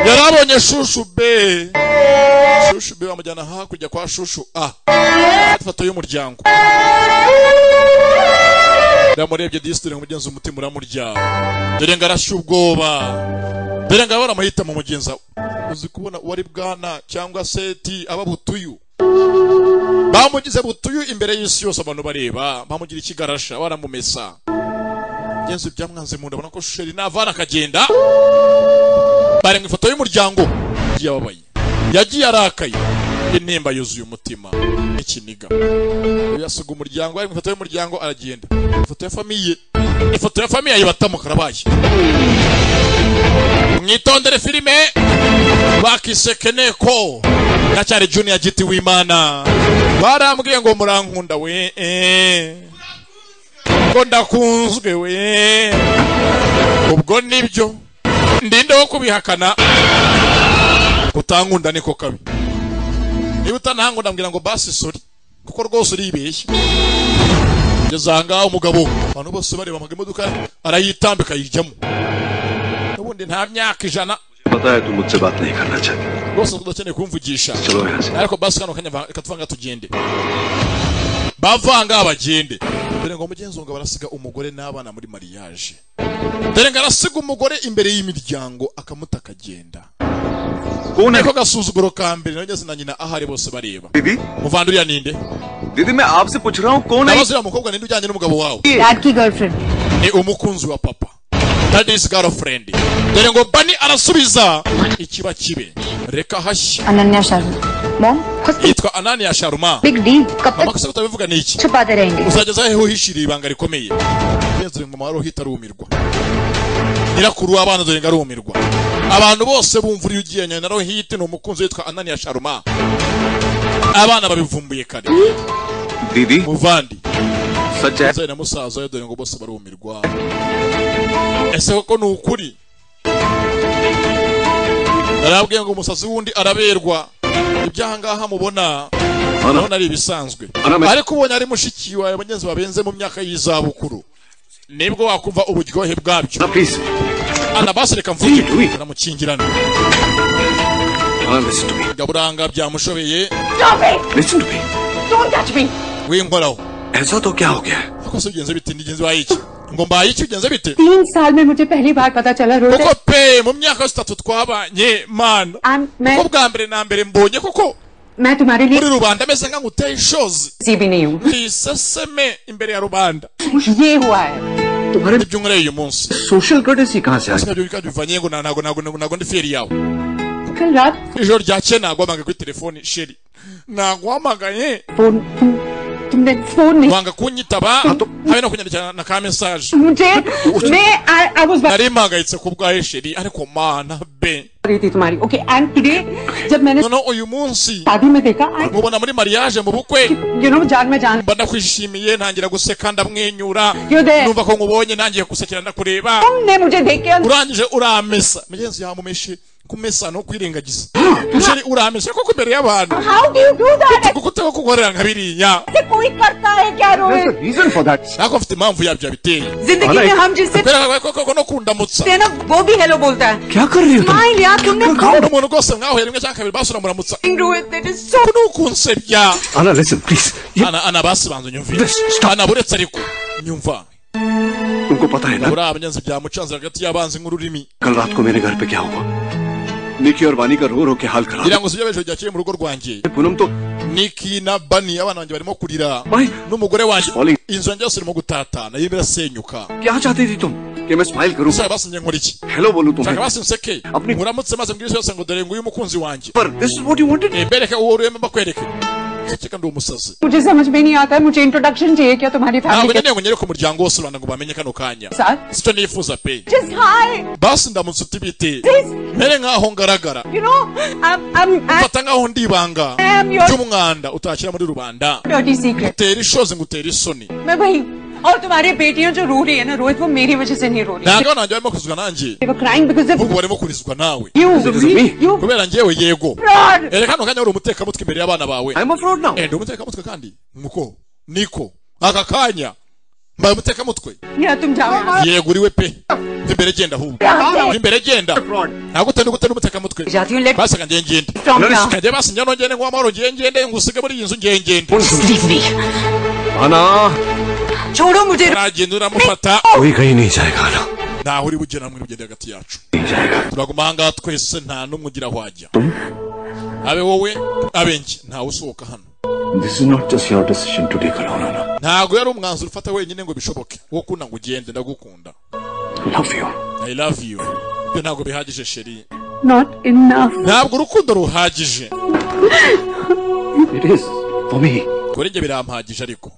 yari abonye shushu be shushu be bamujyana hakurya kwa shushu a afata ifoto y'umuryango ramurebye disitiri umugenzi umutima uramurya dore ngo arashya ubwoba dore ngo abara amahita mu mugenza uzi kubona uwari bwana cyangwa seti aba butuyu bamugize butuyu imbere y'isi yose abantu bareba bamugira ikigarasha baramumesa mugenzi byamwanze mu nda abona ko sheri navana akagenda bari mu ifoto y'umuryango yagiye ababaye yagiye arakaye intimba yuzuye umutima n'ikiniga yasiga umuryango ari mu ifoto y'umuryango aragenda ifoto ya famiye ifoto ya famiye ayibatamo karabaye mwitondere filime bakisekeneko ndacyari junior giti w'imana barambwiye ngo murankunda we eh. ko ndakunzwe we ubwo nibyo ndinde wo kubihakana kutankunda niko kabi niba utanahanga ndambwira ngo basi sori kuko rwose uribeshya ngeze ahangaha umugabo abantu bose bareba amaga imodoka arayitambika ayijyamo ubundi nta myaka ijana पता है तू मुझसे बात नहीं करना चाहती rwose udakeneye kumvugisha चलो यहाँ से ariko basi kano kanya va- reka tuvanga tugende bavanga bagende dore ngo mugenzi wanjye barasiga umugore n'abana muri mariage dore ngo arasiga umugore imbere y'imiryango akamuta akagenda niko gasuzuguro ka mbere nageze na nyina ahari bose bareba muvanda uriya ninde दीदी मैं आपसे पूछ रहा हूँ कौन है ndabaza uriya mukobwa ninde ujyanye n'umugabo wawe Dad ki girlfriend ni umukunzi wa papa that is girlfriend dore ngo bani arasubiza ikiba kibe reka hashye Ananya Sharma mom yitwa ananiya sharuma big D कब mama gusa utabivuga ni iki छुपाते रहेंगे uzageza hehe uhishiriye ibanga rikomeye urenze uyu mumaro uhita arumirwa nyirakuru w'abana dore ngo arumirwa abantu bose bumva uriya ugiye nyina nawe hite ni umukunzi witwa ananiya sharuma abana babivumbuye kare दीदी muvandi सच है umusaza na musaza we dore ngo bose barumirwa ese koko ni ukuri narabwiye ngo umusazi w'undi araberwa ibyahangaha mubona urabona ari ibisanzwe ariko ubonye ari mushiki wawe bagenzi babenze mu myaka y'izabukuru nibwo wakumva uburyohe bwabyo anabasi reka mvuge baramukingirana gaburanga byamushobeye winkoraho ऐसा तो क्या हो गया ako se bigenze bite nigenzi waye iki ngo mbaye iki bigenze bite तीन साल में मुझे पहली बार पता चला Rohit kuko pe mu myaka yose itatu twabanye mana kuko bwa mbere na mbere mbonye kuko मैं तुम्हारे muri rubanda ameze nkaho uteye ishozi niseseme imbere ya rubanda लिए ये हुआ है ibyo unkoreye uyu munsi social courtesy कहाँ से आई Sina byumvika bivanye ngo na- ntago ntago ntago ntago ndi feri yawe कल रात ijoro ryakeye nagwamagaye kuri telefoni sheri nagwamagaye phone तुम तुमने फोन नहीं wanga kunyitaba habe no kunyandikira na ka mesaje मुझे मैं I was nari mpangayitse ku bwawe sheri ariko mana be रही थी तुम्हारी ओके एंड टुडे जब मैंने noneho uyu munsi शादी में देखा mubona muri mariage mu bukwe you know जान में जान mba ndakwishimiye ntangira guseka ndamwenyura Yude. numva ko nkubonya nangiye gusekera ndakureba तुमने मुझे देख के urangije uramesa mugenzi yawe mumeshe kumesa no kwirengagiza musheri uramesa koko imbere y'abantu how do you do that kuko utaba kugukorera nka biriya ऐसे कोई करता है क्या Rohit ntabwo mfite impamvu yabyo yabiteye जिंदगी में हम जिससे kubera ko koko no kundamutsa थे ना वो भी हेलो बोलता है क्या कर रहे हो स्माइल यार तुमने umuntu rwose mwahuye rimwe cyangwa kabiri basi uramuramutsa Rohit that is so ni ukunsebya Anna, listen, please. ana ana basi banza unyumvire ana buretse ariko nyumva तुमको पता है ना buriya abanyenzi byamucanze hagati y'abanzi nk'ururimi कल रात को मेरे घर पे क्या हुआ निकी और वानी का रो रो के हाल खराब ngira ngo si ibyo b'ejo ryakeye mu rugo rwanjye Poonam तो niki na bani abana banjye barimo kurira n'umugore wanjye inzu yanjye yose irimo gutatana irimo irasenyuka क्या चाहती थी तुम कि मैं स्माइल करूं Sir, basi njye nkora iki hello बोलूं nshaka तुम्हें basi nseke muramutse maze mbwira isi yose ngo dore nguyu umukunzi wanjye पर this is what you wanted Eh, bereke uwo uremba bakwereke ceceka ndi umusazi मुझे समझ में नहीं आता है मुझे इंट्रोडक्शन चाहिए क्या तुम्हारी ntabwo फैमिली के nkeneye ngo nyereke umuryango wose rubanda ngo bamenye kano kanya साथ sicyo nifuza pe just hi basi ndamutse utibite mere nk'aho ngaragara you know I am I fata nk'aho ndi ibanga am your ry'umwanda utashyira muri rubanda dirty secret utera ishozi ngo utere isoni मैं वही और तुम्हारी बेटियां जो रो रही है ना रोहित वो मेरी वजह से नहीं रो रही ntabwo abana banjye barimo kurizwa nanjye They were crying because of ubu barimo kurizwa nawe you. kubera njyewe yego fraud. ereka hano kanya uri umutekamutwe imbere y'abana bawe I'm a fraud now. Eh, ndi umutekamutwe kandi nuko niko aka kanya mbaye umutekamutwe Yeah, तुम जाओ yego uriwe pe imbere genda ahubwo Fraud. imbere genda ntabwo utari gute ni umutekamutwe basaga njye ngende From now. kanjye basi njya nongere ngo amahoro ngiye ngende ngo usige muri iyi nzu ngiye ngende आना छोड़ो मुझे nagenda uramufata कोई कहीं नहीं जाएगा आना ntaho uri bugera hamwe urugendo hagati yacu turaguma aha ngaha twese nta n'umwe ugira aho ajya abe wowe abe njye ntawe usohoka hano this is not just your decision to take alone Anna ntago yari umwanzuro ufata wenyine ngo bishoboke wo kuna ngo ugende ndagukunda love you i love you ibyo ntabwo bihagije sheri not enough ntabwo urukundo ruhagije it is for me kuri njye birampagije ariko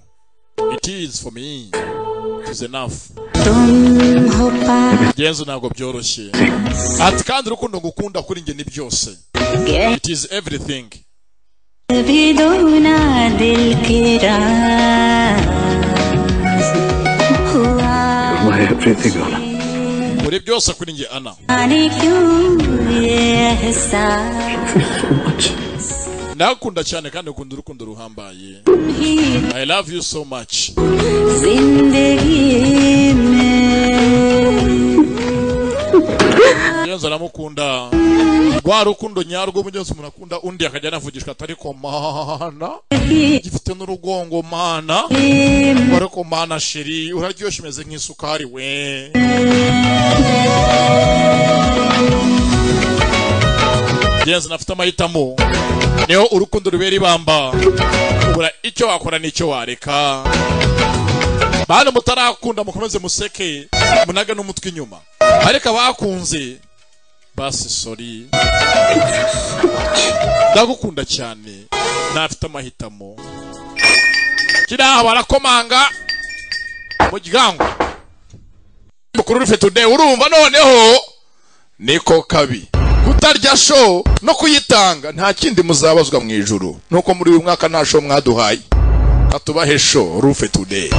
it is for me it is enough genzo ntabwo byoroshye ati kandi urukundo ngukunda kuri njye ni byose it is everything भी दोना दिल के राज हुआ my everything Anna muri byose kuri njye ana आने क्यों ये एहसास so much ndagukunda cyane kandi ukunda urukundo ruhambaye ही i love you so much जिंदगी में iyo nza aramukunda rwa rukundo nyarwo mu gihe cyose umuntu akunda undi akajya anavugishwa atari ko mana gifite n'urugongo mana ngo ariko mana sheri uraryoshye umeze nk'isukari we iyo nzi nafite amahitamo niho urukundo rubera ibamba ubura icyo wakora n'icyo wareka bana mutarakunda mukomeze museke munaga n'umutwe inyuma ariko abakunze basi sori ndagukunda cyane ntafite amahitamo kiriya barakomanga muryango mukuru rufe today urumva noneho niko kabi kutarya show no kuyitanga nta kindi muzabazwa mu ijuru nuko muri uyu mwaka nta show mwaduhaye katubahe show rufe today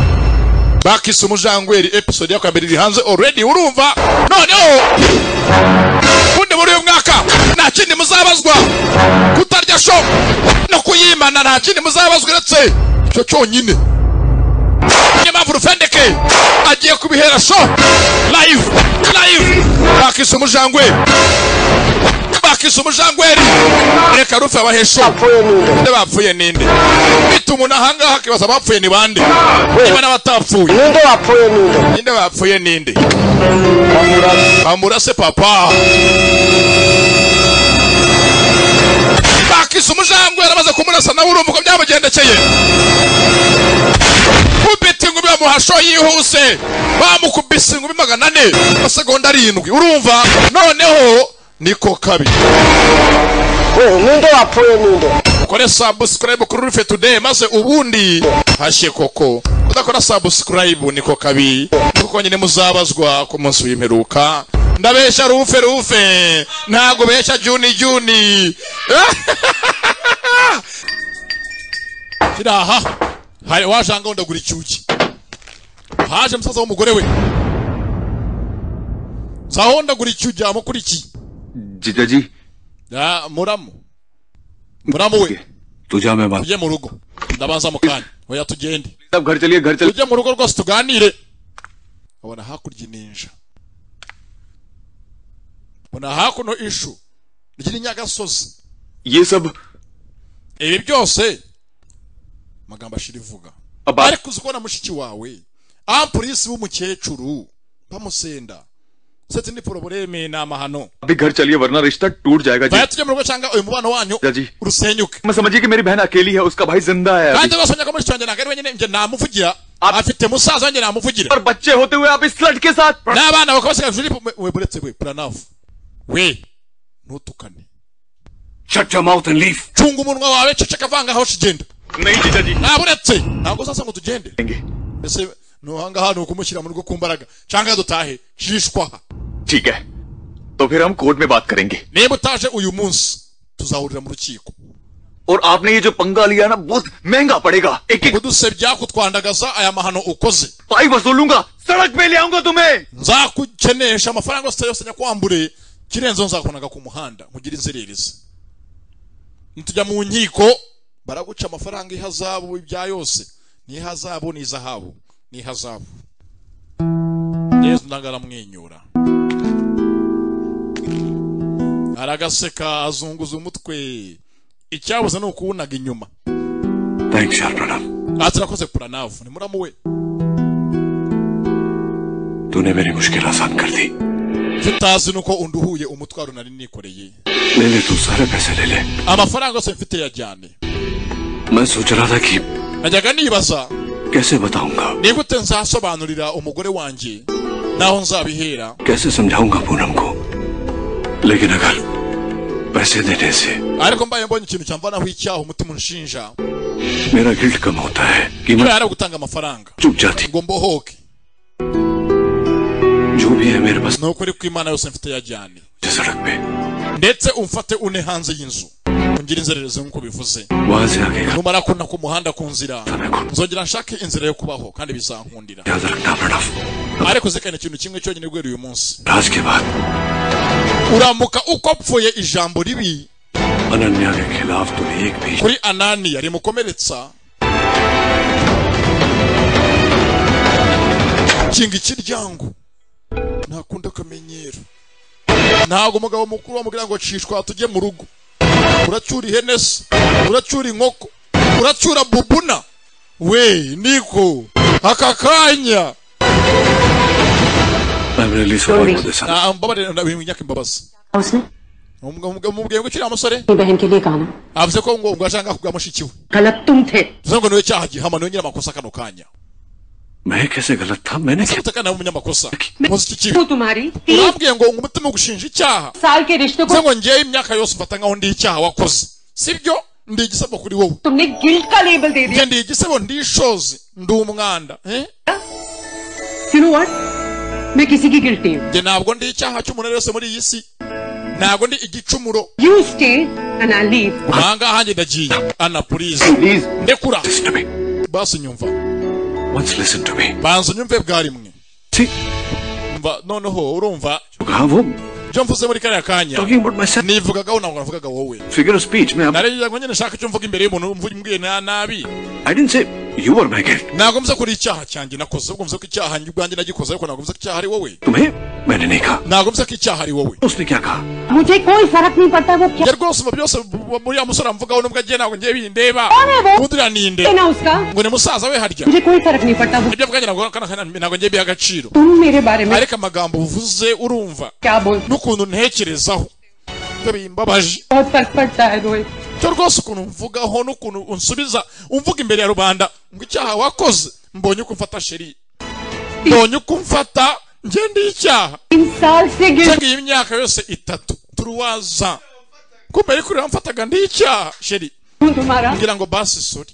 bakise umujangweri episode ya kabiri iri hanze already urumva noneho ubundi muri uyu mwaka nta kindi muzabazwa kutarya show no kuyimana nta kindi muzabazwa uretse icyo cyonyine niyo mpamvu rufendeke agiye kubihera show live live bakise umujangweri bakise umujangweri reka rufe abahesho nde bapfuye ninde bituma unahangaha akibaza abapfuye ni bande niba n'abatapfuye ninde wapfuye ninde ninde bapfuye ninde bamurase papa bakise umujangweri amaze kumurasa nawe urumva uko byamugendekeye kubita ingumi bamuhasho yihuse bamukubise ingumi magana ane amasegonda arindwi urumva noneho niko kabi ninde wapfuye ninde ukore subscribe kuri rufe today maze ubundi hashye koko udakora subscribe niko kabi kuko nyine muzabazwa ku munsi w'imperuka ndabeshya rufe rufe ntago beshya juni juni kiri aha hari wajanga ndagura icyuki haje musaza w'umugore we zaho ndagura icyuki yamukurikiye जीजा जी Ah, muramu muramu we तुझा मैं बात tujye mu rugo ndabanza mu kanya oya tugende घर चलिए घर tujye mu rugo rwose tuganire abona hakurya ininja mbona hakuno ishu ry'irinyagasozi ये सब ibi byose magambo ashira ivuga ariko uzi kubona mushiki wawe ampurisi w'umukecuru bamusenda seti ni porobureme ni amahano अभी घर चलिए वरना रिश्ता टूट जाएगा जी baya tujye mu rugo cyangwa uyu mubano wanyu जीजा जी urusenyuke मैं समझिए कि मेरी बहन अकेली है उसका भाई जिंदा है kandi अभी। basomye ko muri cyo njye ntabwo ari wenyine njye namuvugira afite musaza wanjye namuvugira और बच्चे होते हुए आप इस लड़के साथ n'abana bakaba basigaye juri we buretse we pranavu we ntutukane Shut your mouth and leave. cunga umunwa wawe ceceka vanga aho kigenda नहीं जीजा जी ntabwo uretse ntabwo uzasa ngo tugende mbese nuhangaha ni ukumushyira mu rugo ku mbaraga cyangwa dutahe jishwa ठीक है तो फिर हम कोर्ट में बात करेंगे niba utaje uyu munsi tuzahurira mu rukiko और आपने ये जो पंगा लिया ना बहुत महंगा पड़ेगा एक एक kudusebya kutwandagaza aya mahano ukoze भाई वसूलूंगा सड़क पे ले आऊंगा तुम्हें nzakukenesha amafaranga yose yose nyakwambure kirenzeho nzakubonaga ku muhanda nkugire inzererezi nitujya mu nkiko baraguca amafaranga ihazabu ibya yose n'ihazabu n'izahabu n'ihazabu yezu ndanga aramwenyura aragaseka azunguza umutwe icyabuze ni ukuwunaga inyuma thanks यार प्रणाम aha turakoze puranavu ni muramu we तूने मेरी मुश्किल आसान कर दी tutazi nuko unduhuye umutwaro nari nikoreye ले ले तू सारे पैसे ले ले amafaranga yose mfite yajyane मैं सोच रहा था कि najyaga nibaza कैसे बताऊंगा nigute nzasobanurira umugore wanjye naho nzabihera कैसे समझाऊंगा पूनम को लेकिन अगर पैसे देने से ariko mbaye mbonye ikintu cyamvanaho icyaha umutima unshinja मेरा गिल्ट कम होता है कि niba मैं yari gutanga amafaranga चुप जाती ngo mbohoke जो भी है मेरे पास ni ukuri ko imana yose mfite yajyane मुझे सड़क पे ndetse umfate une hanze y'inzu ungire inzererezi nk'uko bivuze वहां से आगे का numara kuna ku muhanda ku nzira समय को nzongera nshake inzira yo kubaho kandi bizankundira याद रखना Pranav ariko zikana ikintu kimwe cyonyine guhera uyu munsi राज के बाद uramuka uko apfuye ijambo ribi Ananya के खिलाफ तूने एक भी kuri ananiya rimukomeretsa kinga ikiryango ntakunda akamenyero ntabwo umugabo mukuru wamubwira ngo cishwa tujye mu rugo uracyura ihene se uracyura inkoko uracyura bubuna we niko aka kanya I'm really sorry for this. Ah, mbabarira ndabimenyaka imbabazi उसने mubwiye ngo ukiri musore अपनी बहन के लिए कहा ना avuze ko ngo ubwo ashaka kugura mushiki we गलत तुम थे bivuze ngo niwe cyaha gihama niwe nyiramakosa kano kanya मैं कैसे गलत था मैंने क्या utaka nawe umunyamakosa nkoze iki kibi वो तुम्हारी तीन urambwiye ngo ngo umutima ugushinja icyaha साल के रिश्ते bivuze को ngo ngewe imyaka yose mfata nkaho ndi icyaha wakoze sibyo ndi igisebo kuri wowe तुमने गिल्ट का लेबल दे दिया njye ndi igisebo ndi ishozi ndi umwanda eh? You know what मैं किसी की गिल्टी हूँ njye ntabwo ndi icyaha cy'umuntu wese muri iyi si ntabwo ndi igicumuro you stay and I leave ahangaha njye ndagiye ana purize ndekura basi nyumva Once listen to me. banza unyumve bwa rimwe See, Umva, noneho urumva कहा वो ibyo mvuze muri kariya kanya talking about myself. nivugagaho ntabwo navugaga wowe Figure of speech. मैं अब- nari ngira ngo nyine nshaka icyo mvuga imbere y'umuntu mvuge mbwiye na nabi I didn't say you were my guilt. ntabwo mvuze ko ari icyaha cyanjye nakoze ahubwo mvuze ko icyaha njye ubwanjye nagikoze ariko ntabwo mvuze ko icyaha ari wowe तुम्हें मैंने नहीं कहा ntabwo mvuze ko icyaha ari wowe उसने क्या कहा मुझे कोई फर्क नहीं पड़ता वो क्या njye rwose ubu byose bu- muri ya musore mvugaho nubwo agiye ntabwo ngiye bindeba undi uraninde है ना उसका ngo ni musaza we harya मुझे कोई फर्क नहीं पड़ता वो ibyo bwanjye ntabwo kana- kana- ntabwo ngiye biha agaciro तुम मेरे बारे में ariko amagambo uvuze urumva क्या बोलते n'ukuntu ntekerezaho ibyo bimbabaje हो? बहुत फर्क पड़ता है Rohit cyo rwose ukuntu mvugaho n'ukuntu unsubiza umvuga imbere ya rubanda ngo icyaha wakoze mbonye uko mfata sheri mbonye uko mfata njye ndi icyaha तीन साल से guilt cyangwa iyi myaka yose itatu turuwaza ko mbere kuri mfataga ndi icyaha sheri हूँ तुम्हारा ngira ngo basi sori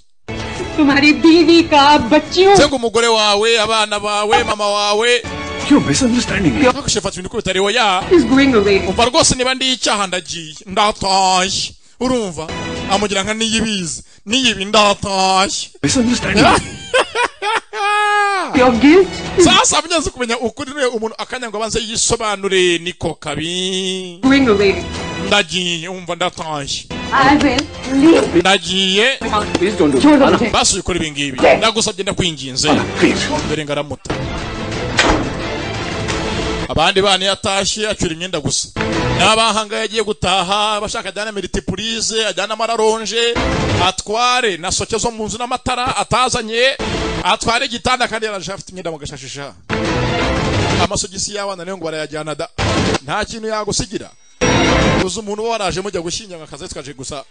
तुम्हारी बीवी का बच्चियों cyangwa umugore wawe abana bawe mama wawe क्यों misunderstanding ntakushe fata ibintu kuri utariho ya is going away umva rwose niba ndi icyaha ndagiye ndatashye urumva amugira nka niyibizi niyibi ndatashye misunderstanding your guilt sasa munyanze kumenya ukuri niwe umuntu akanya ngo abanze yisobanure niko kabi going away ndagiye umva ndatashye I will leave ndagiye छोड़ दो मुझे basi ubikora ibi ngibi ndagusabye ndakwinginze Please. dore ngaramuta abandi bana iyo atashye acyura imyenda gusa n'abahangaye agiye gutaha abashaka ajyane miritipurize ajyane amararonje atware na soke zo mu nzu n'amatara atazanye atware igitanda kandi yarashaka afite imyenda mu gashashisha amasogisi y'abana niyo ngo barayajyana da nta kintu yagusigira gusa umuntu uba waraje mujya gushyingira akazi twaje gusa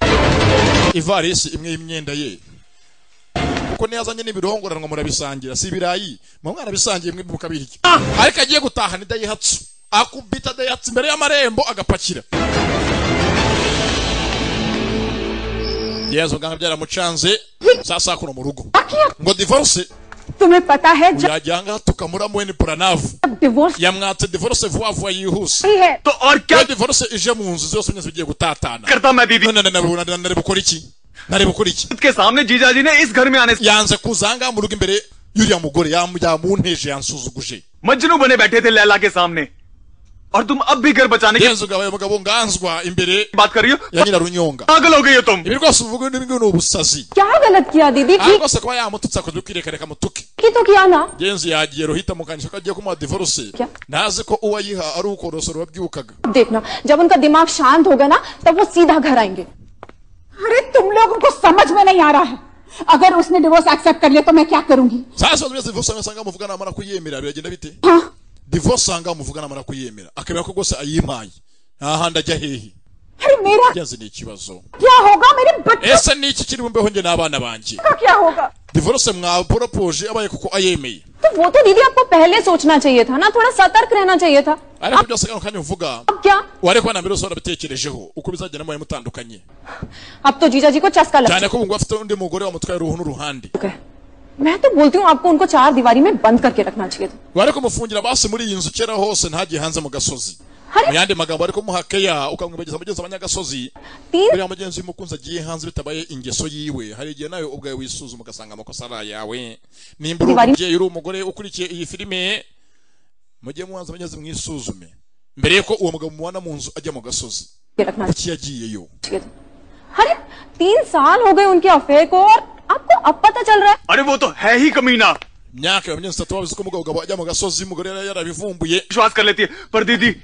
ivarisi imwe y'imyenda ye kuko ntiyazanye n'ibirongoranwa murabisangira si ibirayi mwe mwarabisangiye mwe mukabirya ariko agiye gutaha ni dayihatsu akubita dayihatsu imbere y'amarembo agapakira yezu muganga byaramucanze sasa kuno mu rugo ngo divorce तुम्हें पता है जब yajya ngaha tukamura mweni puranavu divorce yamwatse divorce vuba vuba yihuse हुई है तो और iyo divorce ije mu nzu zose nyine zigiye gutatana करता मैं बीबी none nari nari bukora iki nari bukora iki के सामने जीजा जी ने इस घर में आने से yanze kuzanga mu rugo imbere y'uriya mugore yam- yamunteje yansuzuguje Majnu बने बैठे थे लैला के सामने और तुम अब भी घर बचाने की yenze ugabaye umugabo nganzwa imbere बात कर रही हो ya nyirarunyonga पागल हो गई हो तुम ibi rwose uvuga ibi ngibi ni ubusazi क्या gलत किया दीदी aha ठीक rwose kuba yamututse akoze ukireka reka mutuke ही तो किया ना yenze yagiye ruhita mukanyisha ko agiye kumuha divorce ntazi ko uwo ayiha ari ukorosoro wabyukaga अब देखना जब उनका दिमाग शांत होगा ना तब वो सीधा घर आएंगे अरे तुम लोगों को समझ में नहीं आ रहा है अगर उसने डिवोर्स एक्सेप्ट कर लिया तो मैं क्या करूंगी sasa ibibazo byose divorce amwe asanga muvugana amara kuyemera biragenda bite हाँ divorce asanga muvugana amara kuyemera akemera ko rwose ayimpaye ahandi ajya hehe अरे मेरा yenze ni ikibazo क्या होगा मेरे बच्चों ese ni iki kiri bumbeho njye n'abana banjye का क्या होगा divorce mwaporopoje abaye kuko ayemeye तो वो तो दीदी आपको पहले सोचना चाहिए था ना थोड़ा सतर्क रहना चाहिए था अब ariko byose kano kanya uvuga अब क्या wari kuba na mbere usobanura abitekerejeho uko bizagenda mubaye mutandukanye अब तो जीजा जी को चस्का लग cyane ko ubungubu afite undi mugore wamutwaye uruhu n'uruhande चुका है मैं तो बोलती हूँ आपको उनको चार दीवारी में बंद करके रखना चाहिए था wari kumufungira basi muri iyi nzu kera hose ntagiye hanze mu gasozi mu yandi magambo wari kumuha keya ukamwibageza mugenzi abanyagasozi तीन buriya mugenzi w'umukunzi agiye hanze bitabaye ingeso yiwe hari igihe nawe ubwawe wisuzuma ugasanga amakosa ari ayawe nimba uri Ntibari- umubyeyi uri umugore ukurikiye iyi filime mujye muhanze abanyazi mwisuzume mbere y'uko uwo mugabo mubana mu nzu ajya mu gasozi के रखना iki yagiyeyo चाहिए था अरे तीन साल हो गए उनके अफेयर को और आपको अब पता चल रहा है अरे वो तो है ही कमीना imyaka yawe myinshi itatu wabizi ko umugabo ugabo ajya mu gasozi umugore yari yarabivumbuye विश्वास कर लेती है पर दीदी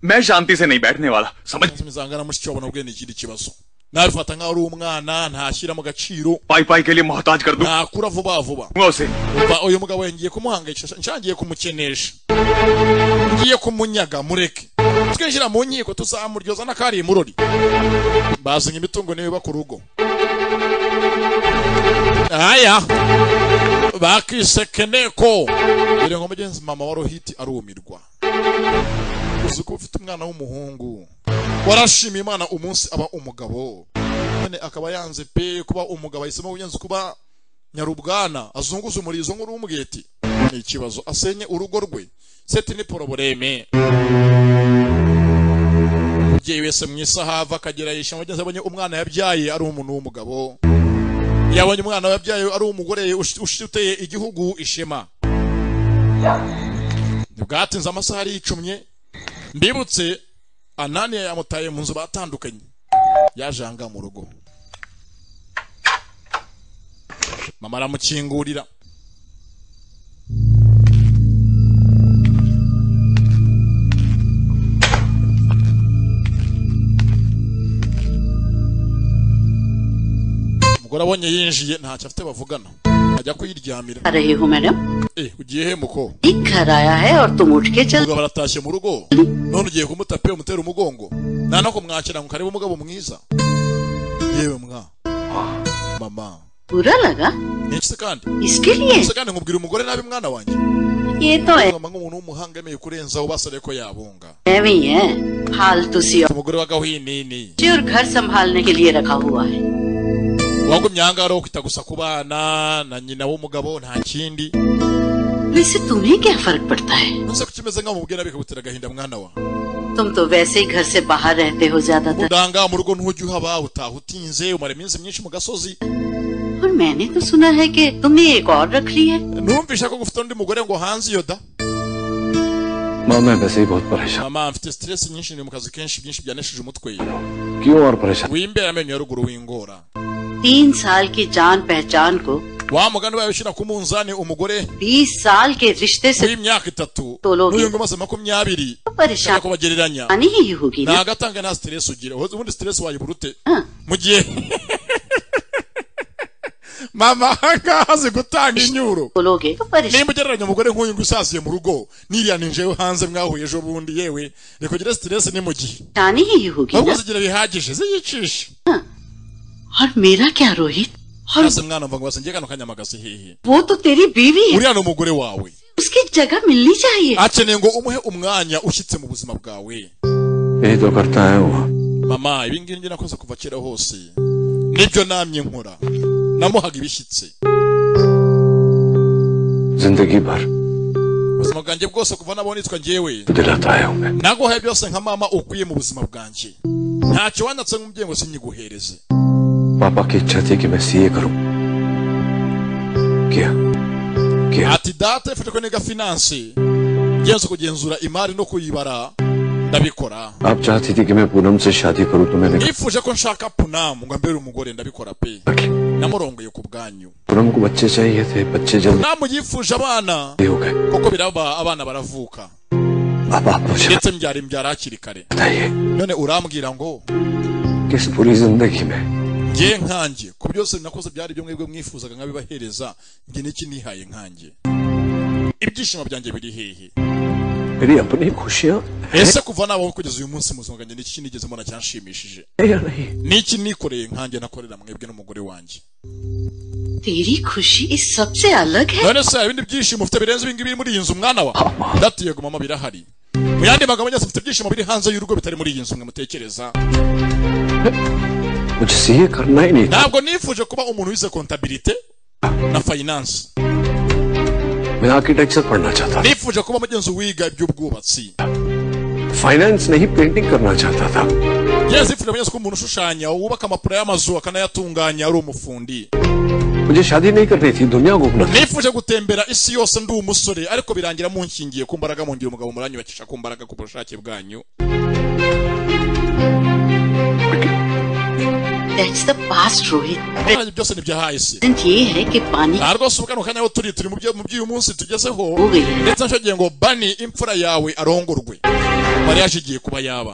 मैं शांति से नहीं बैठने वाला समझ zangana mushiki wabona ubwene ikindi kibazo nawe bifata nkaho ari umwana ntashyira mu gaciro पाई पाई के लिए मोहताज कर दूंगा ntakura vuba vuba उसे Umva, uyu mugabo ngiye kumuhangayikisha nshangiye kumukenesha ngiye kumunyaga mureke twinjira mu nkiko tuzamuryoza n'akari imurori bazanye imitungo niwe ku rugo aya bakisekeneko dore nko mugenzi mama wa rohiti arumirwa uzi ko ufite umwana w'umuhungu warashima imana umunsi aba umugabo none akaba yanze pe kuba umugabo ahisemo ugenzi kuba nyarubwana azunguza umurizo nk'urumwete ni ikibazo asenye urugo rwe seti ni poroboreme umubyeyi wese mu isi ahava akagera yishima mugenzi abonye umwana yabyaye ari umuntu w'umugabo yabonye umwana yabyaye ari umugore ush- ushiteye igihugu ishema bwatinze amasaha aricumye mbibutse ananiya yamutaye mu nzu batandukanye yaje aha ngaha mu rugo mama aramukingurira umugore abonye yinjiye ntacyo afite bavugana ajya kuyiryamira रहे हो madam eh ugiye he muko ठीक कराया है और तुम उठ के चल umugabo aratashye mu rugo none ugiye kumuta pe umutera umugongo nta no kumwakira ngo karebe umugabo mwiza yewe mwa mama बुरा लगा niki se kandi इसके लिए se kandi nkubwira umugore nabi mwana wanjye ये तो है nk'umuntu w'umuhanga yemeye kurenzaho basore ko yabunga है भी है फालतू सी औरत umugore w'agahinini जी और घर संभालने के लिए रखा हुआ है wagumye aha ngaha rero kwita gusa ku bana na nyina w'umugabo nta kindi वैसे तुम्हें क्या फर्क पड़ता है nonse ko kimeze nkaho mubwira bikagutera agahinda mwana wa तुम तो वैसे ही घर से बाहर रहते हो ज्यादातर udanga mu rugo ntujye uhaba utaha utinze umara iminsi myinshi mu gasozi और मैंने तो सुना है कि तुमने एक और रख ली है numvisha ko gufite undi mugore ngo hanze iyo da माँ मैं वैसे ही बहुत परेशान mama mfite stress nyinshi ndi mu kazi kenshi byinshi byanesheje umutwe क्यों और परेशान wimbera amenyo ya ruguru wingora तीन साल की जान पहचान को wa mugani wawe ushyira ku munzani umugore बीस साल के रिश्ते से w'imyaka itatu Tolo- n'uyu ngo amaze makumyabiri परेशान ushaka kubagereranya आनी ही होगी ना ntabwo atanga nta stress ugira Ubu- ubundi stress wayibura ute mu gihe mama ahangaha azi gutanga inyuro बोलोगे तो परेशान nimba ugereranya umugore nk'uyu ngo usaziye mu rugo niriya ninjewe hanze mwahuye ejo bundi yewe reka ugire stress ni mu gihe आनी ही होगी ahubwo ना zigira bihagije ziyicishe और मेरा क्या रोहित और hasi mwana mva ngo basengeye kano kanyamagasi hehe वो तो तेरी बीवी है uriya ni umugore wawe उसकी जगह मिलनी चाहिए akeneye ngo umuhe umwanya ushyitse mu buzima bwawe यही तो करता है वो mama ibi ngibi njye nakoze kuva kera hose nibyo namye nkora namuhaga ibishyitse जिंदगी भर ubuzima bwanjye bwose kuva nabona yitwa njyewe दिलाता है उन्हें naguhaye byose nka mama ukwiye mu buzima bwanjye ntacyo wanditse nk'umubyeyi ngo sinyiguhereze पापा की इच्छा थी कि मैं सीए करूं किया किया ati data ifashe ko niga finance ngenza kugenzura imari no kuyibara ndabikora आप चाहती थी कि मैं पूनम से शादी करूं तो मैंने कहा, nifuje ko nshaka punamu ngo ambere umugore ndabikora pe namurongeye ku bwanyu Poonam को बच्चे चाहिए थे बच्चे जल्दी punamu yifuje abana हो गए kuko biraba abana baravuka अब आप मुझे ndetse mbyara imbyara hakiri kare बताइए none urambwira ngo कि इस पूरी जिंदगी में ngiye nkanjye ku byose nakoze byari ibyo mwebwe mwifuzaga nkabibahereza njye n'iki nihaye nkanjye ibyishimo byanjye biri hehe मेरी अपनी खुशियां ese kuva nabaho kugeza uyu munsi mu buzima bwanjye n'iki nigeze mbona cyanshimishije है या नहीं niki nikoreye nkanjye nakorera mwebwe n'umugore wanjye तेरी खुशी इस सबसे अलग है none se hari ibindi byishimo ufite birenze ibingibi biri muri iyi nzu mwana wa ndati yego mama birahari mu yandi magambo nyose mfite ibyishimo biri hanze y'urugo bitari muri iyi nzu mwe mutekereza मुझे CA करना ही नहीं ntabwo nifuje kuba umuntu wize kontabilite na fayinanse था मैं आर्किटेक्चर पढ़ना चाहता nifuje kuba mugenzi wiga iby'ubwubatsi था फाइनेंस नहीं पेंटिंग करना चाहता था ngenzi nifuje mugenzi kuba umuntu ushushanya wubaka amapuro y'amazu akanayatunganya ari umufundi मुझे शादी नहीं करनी थी दुनिया घूमना था। nifuje gutembera isi yose ndi umusore ariko birangira munshingiye ku mbaraga mungira umugabo muranyubakisha ku mbaraga ku bushake bwanyu That's the past, Rohit. Ibyo byose ni ibyahahise Present ये है कि पानी aha rwose ubu kano kanya aho turi turi mu byo- mu by'uyu munsi tugezeho ndetse nshogiye ngo bani imfura yawe arongorwe mariyaje igiye kuba yaba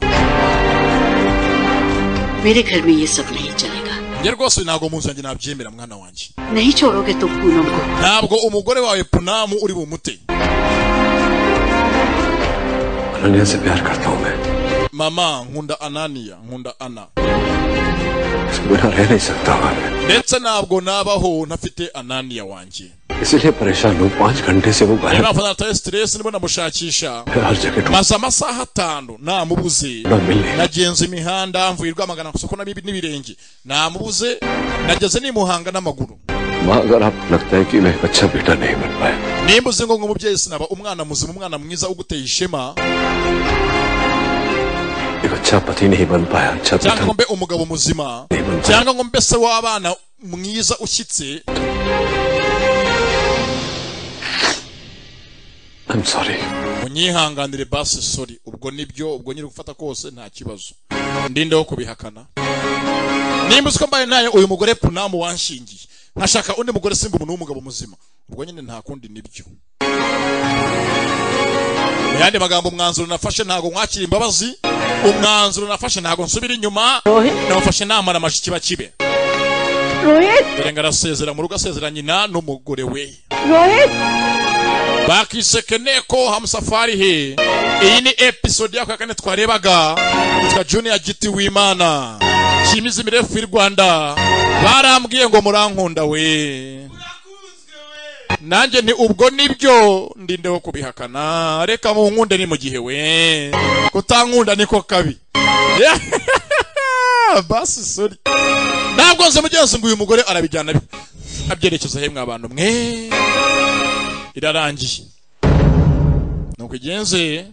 मेरे घर में ये सब नहीं चलेगा njye rwose ntabwo mu nzu yanjye nabyemera mwana wanjye नहीं छोड़ोगे तुम पूनम को ntabwo umugore wawe punamu uri bumute Ananya से प्यार करता हूँ मैं mama nkunda ananiya nkunda ana उसके बिना रह नहीं सकता हूँ मैं ndetse ntabwo nabaho ntafite ananiya wanjye इसीलिए परेशान हूँ पाँच घंटे से वो niyo गायब mpamvu nataye stress niba namushakisha है हर जगह maze amasaha atanu namubuze Ntamenya. nagenze imihanda mvuye i rwamagana ku isoko n'ibi- n'ibirenge namubuze nageze n'imuhanga n'amaguru ढूंढ माँ अगर आपको लगता है कि मैं एक अच्छा बेटा नहीं बन पाया nimba uzi ngo ngo umubyeyi sinaba umwana muzima umwana mwiza uguteye ishema एक अच्छा पति नहीं बन पाया अच्छा cyangwa ngo पिता mbe umugabo muzima cyangwa ngo mbe se w'abana mwiza ushyitse I'm sorry unyihanganire basi sori ubwo nibyo ubwo nyiri gufata kose nta kibazo ndindeho kubihakana nimba uzi ko mbaye nayo uyu mugore punamu wanshingiye nkashaka undi mugore simba umuntu w'umugabo muzima ubwo nyine nta kundi nibyo mu yandi magambo umwanzuro nafashe ntabwo mwakira imbabazi umwanzuro nafashe ntabwo nsubira inyuma namufashe namara amashyi kiba kibe Rohit dore ngo arasezera mu rugo asezera nyina n'umugore we Rohit bakiseke nteko hamusafari he iyi ni episode ya kane twarebaga yitwa junior giti w'imana kimizi mirefu y'u rwanda barambwiye ngo murankunda we nanjye nti ubwo nibyo ndindeho kubihakana reka munkunde ni mu gihe we kutankunda niko kabi basi sori ntabwo nzi mugenzi ngo uyu mugore arabijyana bi- abyerekeza hemwe abantu mwe irarangiye nuko igenze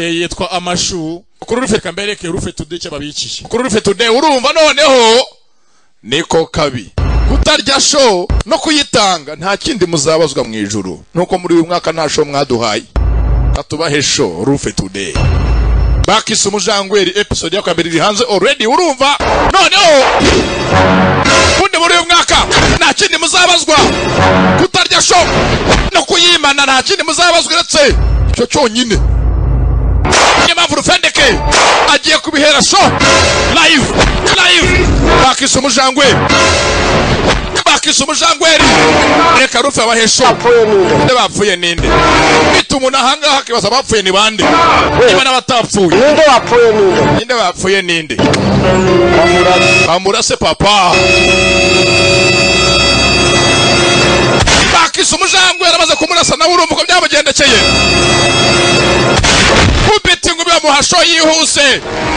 Eh, yitwa amashu kuri rufe kambereke rufe tude icyo babikiye kuri rufe tude urumva noneho niko kabi kutarya sho no kuyitanga nta kindi muzabazwa mu ijuru nuko muri uyu mwaka nta sho mwaduhaye katubahe sho rufe tude bakise umujangweri episode ya kabiri iri hanze already urumva noneho ubundi muri uyu mwaka nta kindi muzabazwa kutarya sho no kuyimana nta kindi muzabazwa uretse icyo cyonyine niyo mpamvu rufendeke agiye kubihera sho live live bakise umujangwe bakise umujangweri reka rufe abahe sho nde bapfuye ninde bita umuntu ahangaha akibaza abapfuye ni bande niba n'abatapfuye ninde wapfuye ninde ninde bapfuye ninde bamurase papa bakise umujangwe yaramaze kumurasa nawe urumva uko byamugendekeye kubita ingumi bamuhasho yihuse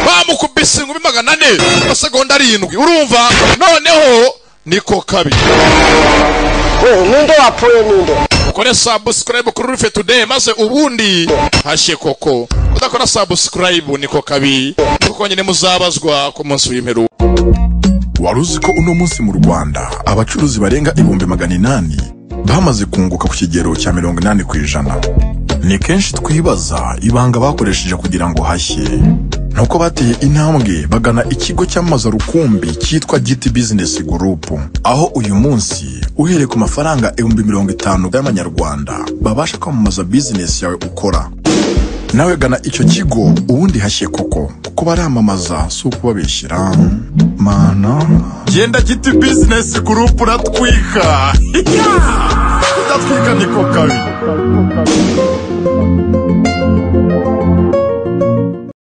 bamukubise ingumi magana ane amasegonda arindwi urumva noneho niko kabi ninde wapfuye ninde ukore subscribe kuri rufe today maze ubundi hashye koko udakora subscribe niko kabi kuko nyine muzabazwa ku munsi w'imperuka wari uzi ko uno munsi mu rwanda abacuruzi barenga ibihumbi magana inani bamaze kunguka ku kigero cya mirongo inani ku ijana ni kenshi twibaza ibanga bakoresheje kugira ngo hashye nuko bateye intambwe bagana ikigo cyamamaza rukumbi cyitwa giti bizinesi gurupu aho uyu munsi uhereye ku mafaranga ibihumbi mirongo itanu y'amanyarwanda babasha kwamamaza bizinesi yawe ukora nawe gana icyo kigo ubundi hashye koko kuko baramamaza si ukubabeshyira mana genda giti bizinesi gurupu uratwika kudatwika niko kabi